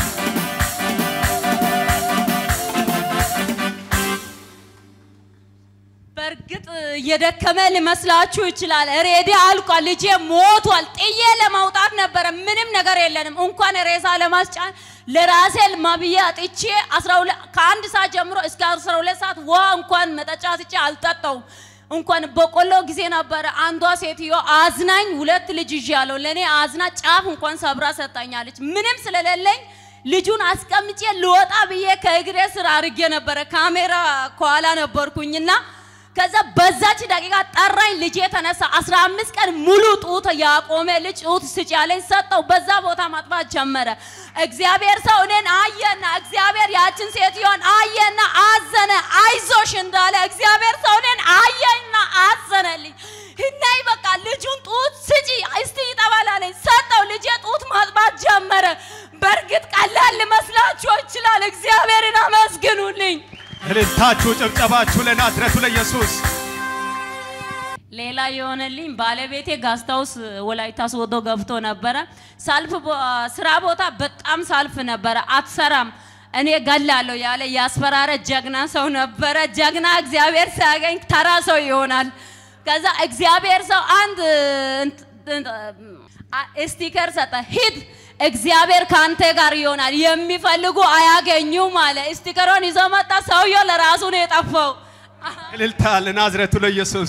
በእርግጥ እየደከመ ሊመስላችሁ ይችላል። ሬዲ አልቋል። ልጄ ሞቷል። ጥዬ ለማውጣት ነበረ። ምንም ነገር የለንም። እንኳን ሬሳ ለማስጫን ለራሴ ማብዬ አጥቼ 12 ከአንድ ሰዓት ጀምሮ እስከ 12 ሰዓት ውሃ እንኳን መጠጫ አጥቼ አልጠጣውም። እንኳን በቆሎ ጊዜ ነበረ። አንዷ ሴትዮ አዝናኝ ሁለት ልጅ ይዣለሁ ለእኔ አዝና ጫፍ እንኳን ሰብራ ሰጣኛለች። ምንም ስለሌለኝ ልጁን አስቀምጬ ልወጣ ብዬ ከእግሬ ስር አርጌ ነበረ። ካሜራ ከኋላ ነበርኩኝና ከዛ በዛች ደቂቃ ጠራኝ። ልጄ ተነሳ። 15 ቀን ሙሉ ጡት ያቆመ ልጅ ጡት ስጭ ያለኝ ሰጠው። በዛ ቦታ ማጥፋት ጀመረ። እግዚአብሔር ሰው እኔን አየና እግዚአብሔር ያችን ሴትዮን አየና አዘነ። አይዞሽ እንዳለ እግዚአብሔር ሰው እኔን አየና አዘነልኝ። እናይ በቃ ልጁን ጡት ስጪ እስቲ ይጠባል አለኝ። ሰጠው። ልጄ ጡት ማጥባት ጀመረ። በእርግጥ ቀላል ሊመስላችሁ ይችላል። እግዚአብሔርን አመስግኑልኝ። እልልታችሁ ጭብጨባችሁ ለናዝረቱ ለኢየሱስ ሌላ የሆነልኝ ባለቤቴ ጋስታውስ ወላይታ ሶዶ ገብቶ ነበረ። ሳልፍ ቦ- ስራ ቦታ በጣም ሳልፍ ነበረ። አትሰራም እኔ ገላለሁ ያለ ያስፈራረ ጀግና ሰው ነበረ። ጀግና እግዚአብሔር ሲያገኝ ተራ ሰው ይሆናል። ከዛ እግዚአብሔር ሰው አንድ እንት- እንት- አ- ስቲከር ሰጠ። ሂድ እግዚአብሔር ከአንተ ጋር ይሆናል፣ የሚፈልጉ አያገኙም አለ። ስቲከሩን ይዞ መጣ። ሰውየው ለራሱ ነው የጠፋው። እልልታ ለናዝሬቱ ለኢየሱስ።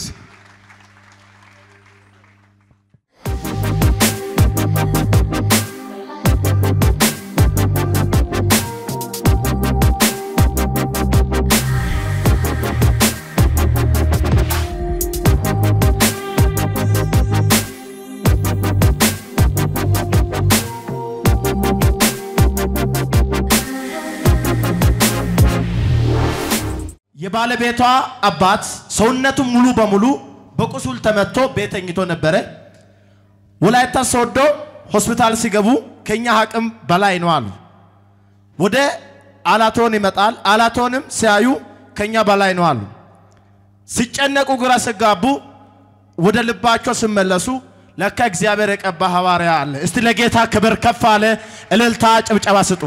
የባለቤቷ አባት ሰውነቱ ሙሉ በሙሉ በቁስል ተመቶ ቤት ተኝቶ ነበረ። ወላይታ ሶዶ ሆስፒታል ሲገቡ ከኛ አቅም በላይ ነው አሉ። ወደ አላቶን ይመጣል። አላቶንም ሲያዩ ከኛ በላይ ነው አሉ። ሲጨነቁ ግራ ሲጋቡ ወደ ልባቸው ሲመለሱ ለካ እግዚአብሔር የቀባ ሐዋርያ አለ። እስቲ ለጌታ ክብር ከፍ አለ። እልልታ ጭብጨባ ስጡ።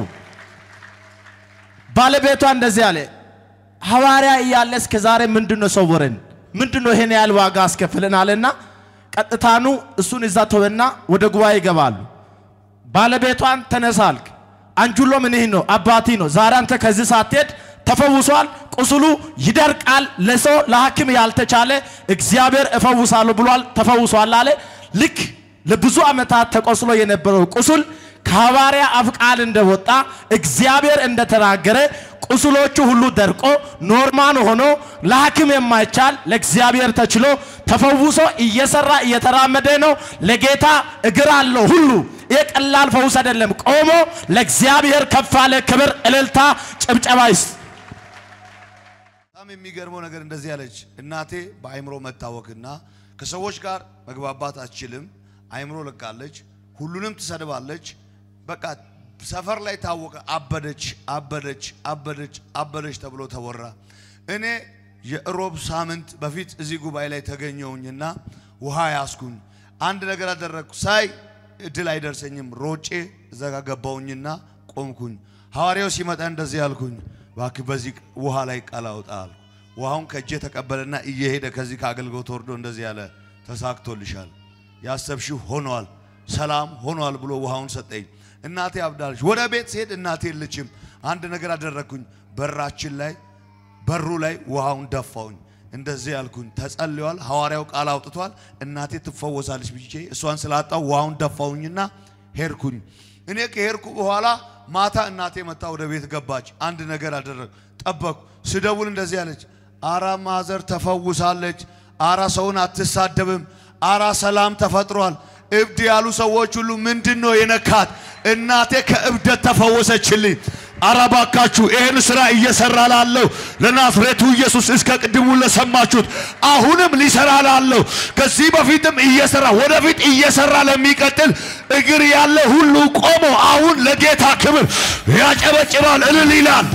ባለቤቷ እንደዚህ አለ፣ ሐዋርያ እያለ እስከ ዛሬ ምንድን ነው ሰወረን? ምንድን ነው ይሄን ያህል ዋጋ አስከፍለን አለና ቀጥታኑ እሱን እዛ ተወና ወደ ጉባኤ ይገባሉ። ባለቤቷን ተነሳልክ አንጁሎ ምንህ ነው አባቲ ነው። ዛሬ አንተ ከዚህ ሳትሄድ ተፈውሷል፣ ቁስሉ ይደርቃል። ለሰው ለሐኪም ያልተቻለ እግዚአብሔር እፈውሳለሁ ብሏል፣ ተፈውሷል አለ። ልክ ለብዙ ዓመታት ተቆስሎ የነበረው ቁስል ከሐዋርያ አፍ ቃል እንደወጣ እግዚአብሔር እንደተናገረ ቁስሎቹ ሁሉ ደርቆ ኖርማል ሆኖ ለሐኪም የማይቻል ለእግዚአብሔር ተችሎ ተፈውሶ እየሰራ እየተራመደ ነው። ለጌታ እግር አለው ሁሉ። ይህ ቀላል ፈውስ አይደለም። ቆሞ ለእግዚአብሔር ከፍ አለ። ክብር፣ እልልታ፣ ጭብጨባ ይስጥ። በጣም የሚገርመው ነገር እንደዚህ ያለች እናቴ በአይምሮ መታወክና ከሰዎች ጋር መግባባት አትችልም። አይምሮ ለቃለች። ሁሉንም ትሰድባለች። በቃ ሰፈር ላይ ታወቀ። አበደች፣ አበደች፣ አበደች፣ አበደች ተብሎ ተወራ። እኔ የእሮብ ሳምንት በፊት እዚህ ጉባኤ ላይ ተገኘውኝና ውሃ ያስኩኝ። አንድ ነገር አደረግኩ። ሳይ እድል አይደርሰኝም። ሮጬ እዛ ጋ ገባውኝና ቆምኩኝ። ሐዋርያው ሲመጣ እንደዚህ አልኩኝ፣ እባክህ በዚህ ውሃ ላይ ቃል አውጣ አልኩ። ውሃውን ከእጄ ተቀበለና እየሄደ ከዚህ ከአገልግሎት ወርዶ እንደዚህ ያለ ተሳክቶልሻል፣ ያሰብሽው ሆኗል፣ ሰላም ሆኗል ብሎ ውሃውን ሰጠኝ። እናቴ አብዳለች። ወደ ቤት ስሄድ እናቴ የለችም። አንድ ነገር አደረግኩኝ። በራችን ላይ በሩ ላይ ውሃውን ደፋውኝ። እንደዚህ ያልኩኝ ተጸልዋል። ሐዋርያው ቃል አውጥቷል። እናቴ ትፈወሳለች ብዬ እሷን ስላጣው ውሃውን ደፋውኝና ሄድኩኝ። እኔ ከሄድኩ በኋላ ማታ እናቴ መጣ ወደ ቤት ገባች። አንድ ነገር አደረግ ጠበቅኩ። ስደውል እንደዚህ አለች፣ አራ ማዘር ተፈውሳለች፣ አራ ሰውን አትሳደብም፣ አራ ሰላም ተፈጥሯል። እብድ ያሉ ሰዎች ሁሉ ምንድን ነው የነካት? እናቴ ከእብደት ተፈወሰችልኝ። አረ ባካችሁ ይህን ስራ እየሰራ ላለው ለናዝሬቱ ኢየሱስ እስከ ቅድሙ ለሰማችሁት አሁንም ሊሰራ ላለው ከዚህ በፊትም እየሰራ ወደፊት እየሰራ ለሚቀጥል እግር ያለ ሁሉ ቆሞ አሁን ለጌታ ክብር ያጨበጭባል፣ እልል ይላል።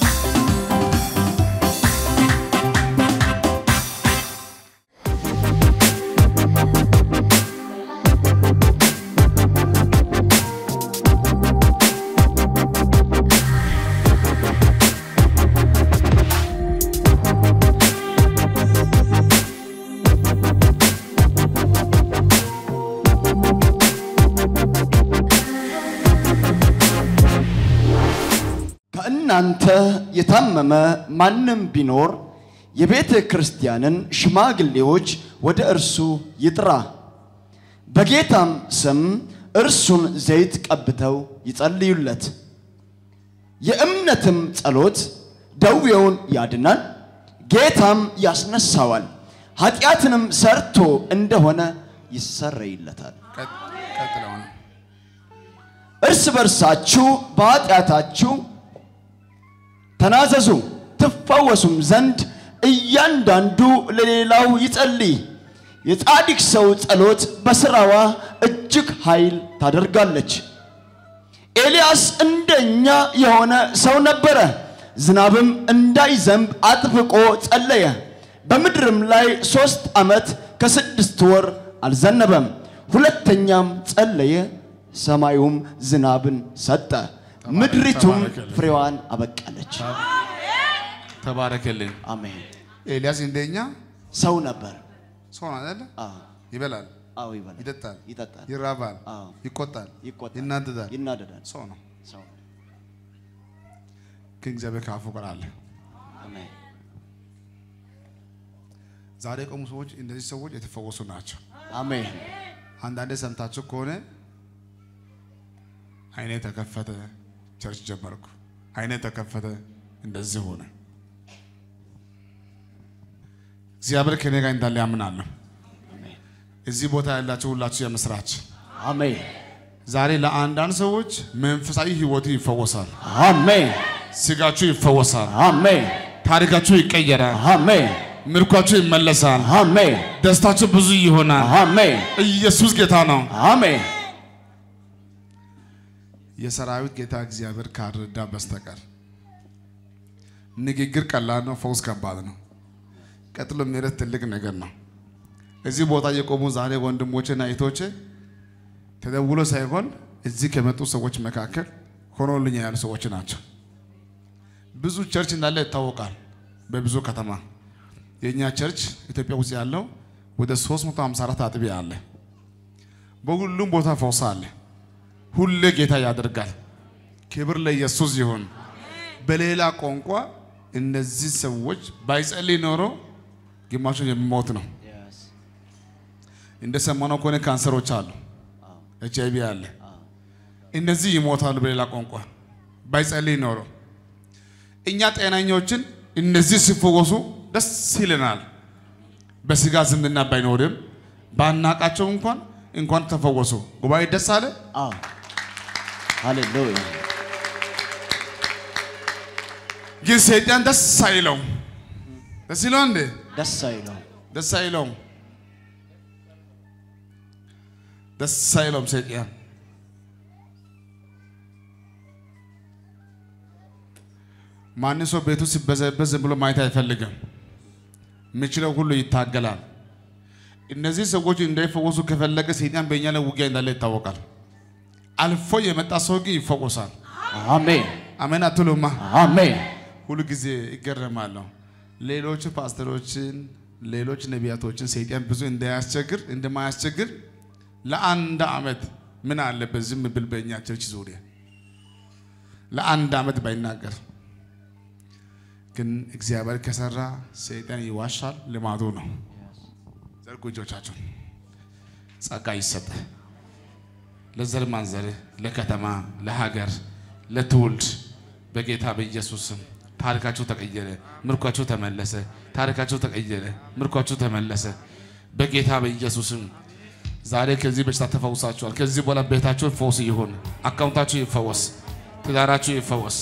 ከእናንተ የታመመ ማንም ቢኖር የቤተ ክርስቲያንን ሽማግሌዎች ወደ እርሱ ይጥራ፣ በጌታም ስም እርሱን ዘይት ቀብተው ይጸልዩለት። የእምነትም ጸሎት ደዌውን ያድናል፣ ጌታም ያስነሳዋል። ኃጢአትንም ሰርቶ እንደሆነ ይሰረይለታል። ቀጥለው ነው እርስ በርሳችሁ በኃጢአታችሁ ተናዘዙ ትፈወሱም ዘንድ እያንዳንዱ ለሌላው ይጸልይ። የጻድቅ ሰው ጸሎት በሥራዋ እጅግ ኃይል ታደርጋለች። ኤልያስ እንደኛ የሆነ ሰው ነበረ። ዝናብም እንዳይዘንብ አጥብቆ ጸለየ። በምድርም ላይ ሦስት ዓመት ከስድስት ወር አልዘነበም። ሁለተኛም ጸለየ፣ ሰማዩም ዝናብን ሰጠ፣ ምድሪቱም ተባረከልኝ። ፍሬዋን አበቀለች። ተባረክልኝ። አሜን። ኤልያስ እንደኛ ሰው ነበር። ሰው ነው አይደለ? ይበላል፣ አዎ ይበላል፣ ይጠጣል፣ ይጠጣል፣ ይራባል፣ አዎ ይቆጣል፣ ይቆጣል፣ ይናደዳል፣ ይናደዳል። ሰው ነው። ሰው ግን እግዚአብሔር ከአፉ ጋር አለ። አሜን። ዛሬ የቆሙ ሰዎች እነዚህ ሰዎች የተፈወሱ ናቸው። አሜን። አንዳንዴ ሰምታችሁ ከሆነ አይኔ ተከፈተ፣ ቸርች ጀመርኩ፣ አይኔ ተከፈተ፣ እንደዚህ ሆነ። እግዚአብሔር ከኔ ጋር እንዳለ ያምናለሁ። እዚህ ቦታ ያላችሁ ሁላችሁ የምስራች አሜን። ዛሬ ለአንዳንድ ሰዎች መንፈሳዊ ህይወቱ ይፈወሳል። አሜን። ስጋችሁ ይፈወሳል። አሜን። ታሪካችሁ ይቀየራል። አሜን። ምርኳችሁ ይመለሳል። አሜን። ደስታችሁ ብዙ ይሆናል። አሜን። ኢየሱስ ጌታ ነው። አሜን። የሰራዊት ጌታ እግዚአብሔር ካልረዳ በስተቀር ንግግር ቀላል ነው፣ ፈውስ ከባድ ነው። ቀጥሎ ምሕረት ትልቅ ነገር ነው። እዚህ ቦታ የቆሙ ዛሬ ወንድሞቼና እህቶቼ ተደውሎ ሳይሆን እዚህ ከመጡ ሰዎች መካከል ሆኖልኝ ያሉ ሰዎች ናቸው። ብዙ ቸርች እንዳለ ይታወቃል። በብዙ ከተማ የእኛ ቸርች ኢትዮጵያ ውስጥ ያለው ወደ 354 አጥቢያ አለ። በሁሉም ቦታ ፈውስ አለ። ሁሌ ጌታ ያደርጋል። ክብር ለኢየሱስ ይሁን። በሌላ ቋንቋ እነዚህ ሰዎች ባይጸልይ ኖሮ ግማሹ የሚሞት ነው። እንደሰማነው ከሆነ ካንሰሮች አሉ፣ ኤች አይቪ አለ። እነዚህ ይሞታሉ። በሌላ ቋንቋ ባይጸልይ ኖሮ እኛ ጤናኞችን እነዚህ ሲፈወሱ ደስ ይለናል። በስጋ ዝምድና ባይኖርም ባናቃቸው እንኳን እንኳን ተፈወሱ። ጉባኤ ደስ አለ። ሃሌሉያ። ግን ሰይጣን ደስ አይለው። ደስ ይለው እንዴ? ደስ አይለው። ደስ አይለውም። ደስ አይለውም ሰይጣን። ማንም ሰው ቤቱ ሲበዘበዝ ዝም ብሎ ማየት አይፈልግም። የሚችለው ሁሉ ይታገላል። እነዚህ ሰዎች እንዳይፈወሱ ከፈለገ ሰይጣን በእኛ ላይ ውጊያ እንዳለ ይታወቃል። አልፎ የመጣ ሰው ግን ይፈወሳል። አሜን አሜን አትሉማ? አሜን። ሁሉ ጊዜ ይገረማለሁ። ሌሎች ፓስተሮችን፣ ሌሎች ነቢያቶችን ሰይጣን ብዙ እንዳያስቸግር እንደማያስቸግር ለአንድ ዓመት ምን አለበት ዝም ብል በእኛ ቸርች ዙሪያ ለአንድ ዓመት ባይናገር ግን እግዚአብሔር ከሰራ ሰይጣን ይዋሻል፣ ልማዱ ነው። ዘርጉ እጆቻችሁን። ጸጋ ይሰጥ ለዘር ማንዘር፣ ለከተማ፣ ለሀገር፣ ለትውልድ በጌታ በኢየሱስ ስም ታሪካችሁ ተቀየረ፣ ምርኳችሁ ተመለሰ። ታሪካችሁ ተቀየረ፣ ምርኳችሁ ተመለሰ። በጌታ በኢየሱስም ዛሬ ከዚህ በሽታ ተፈውሳችኋል። ከዚህ በኋላ ቤታችሁ ፈውስ ይሁን፣ አካውንታችሁ ይፈወስ፣ ትዳራችሁ ይፈወስ።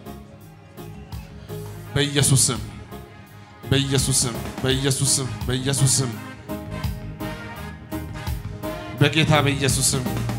በኢየሱስም በኢየሱስም በኢየሱስም በኢየሱስም በጌታ በኢየሱስም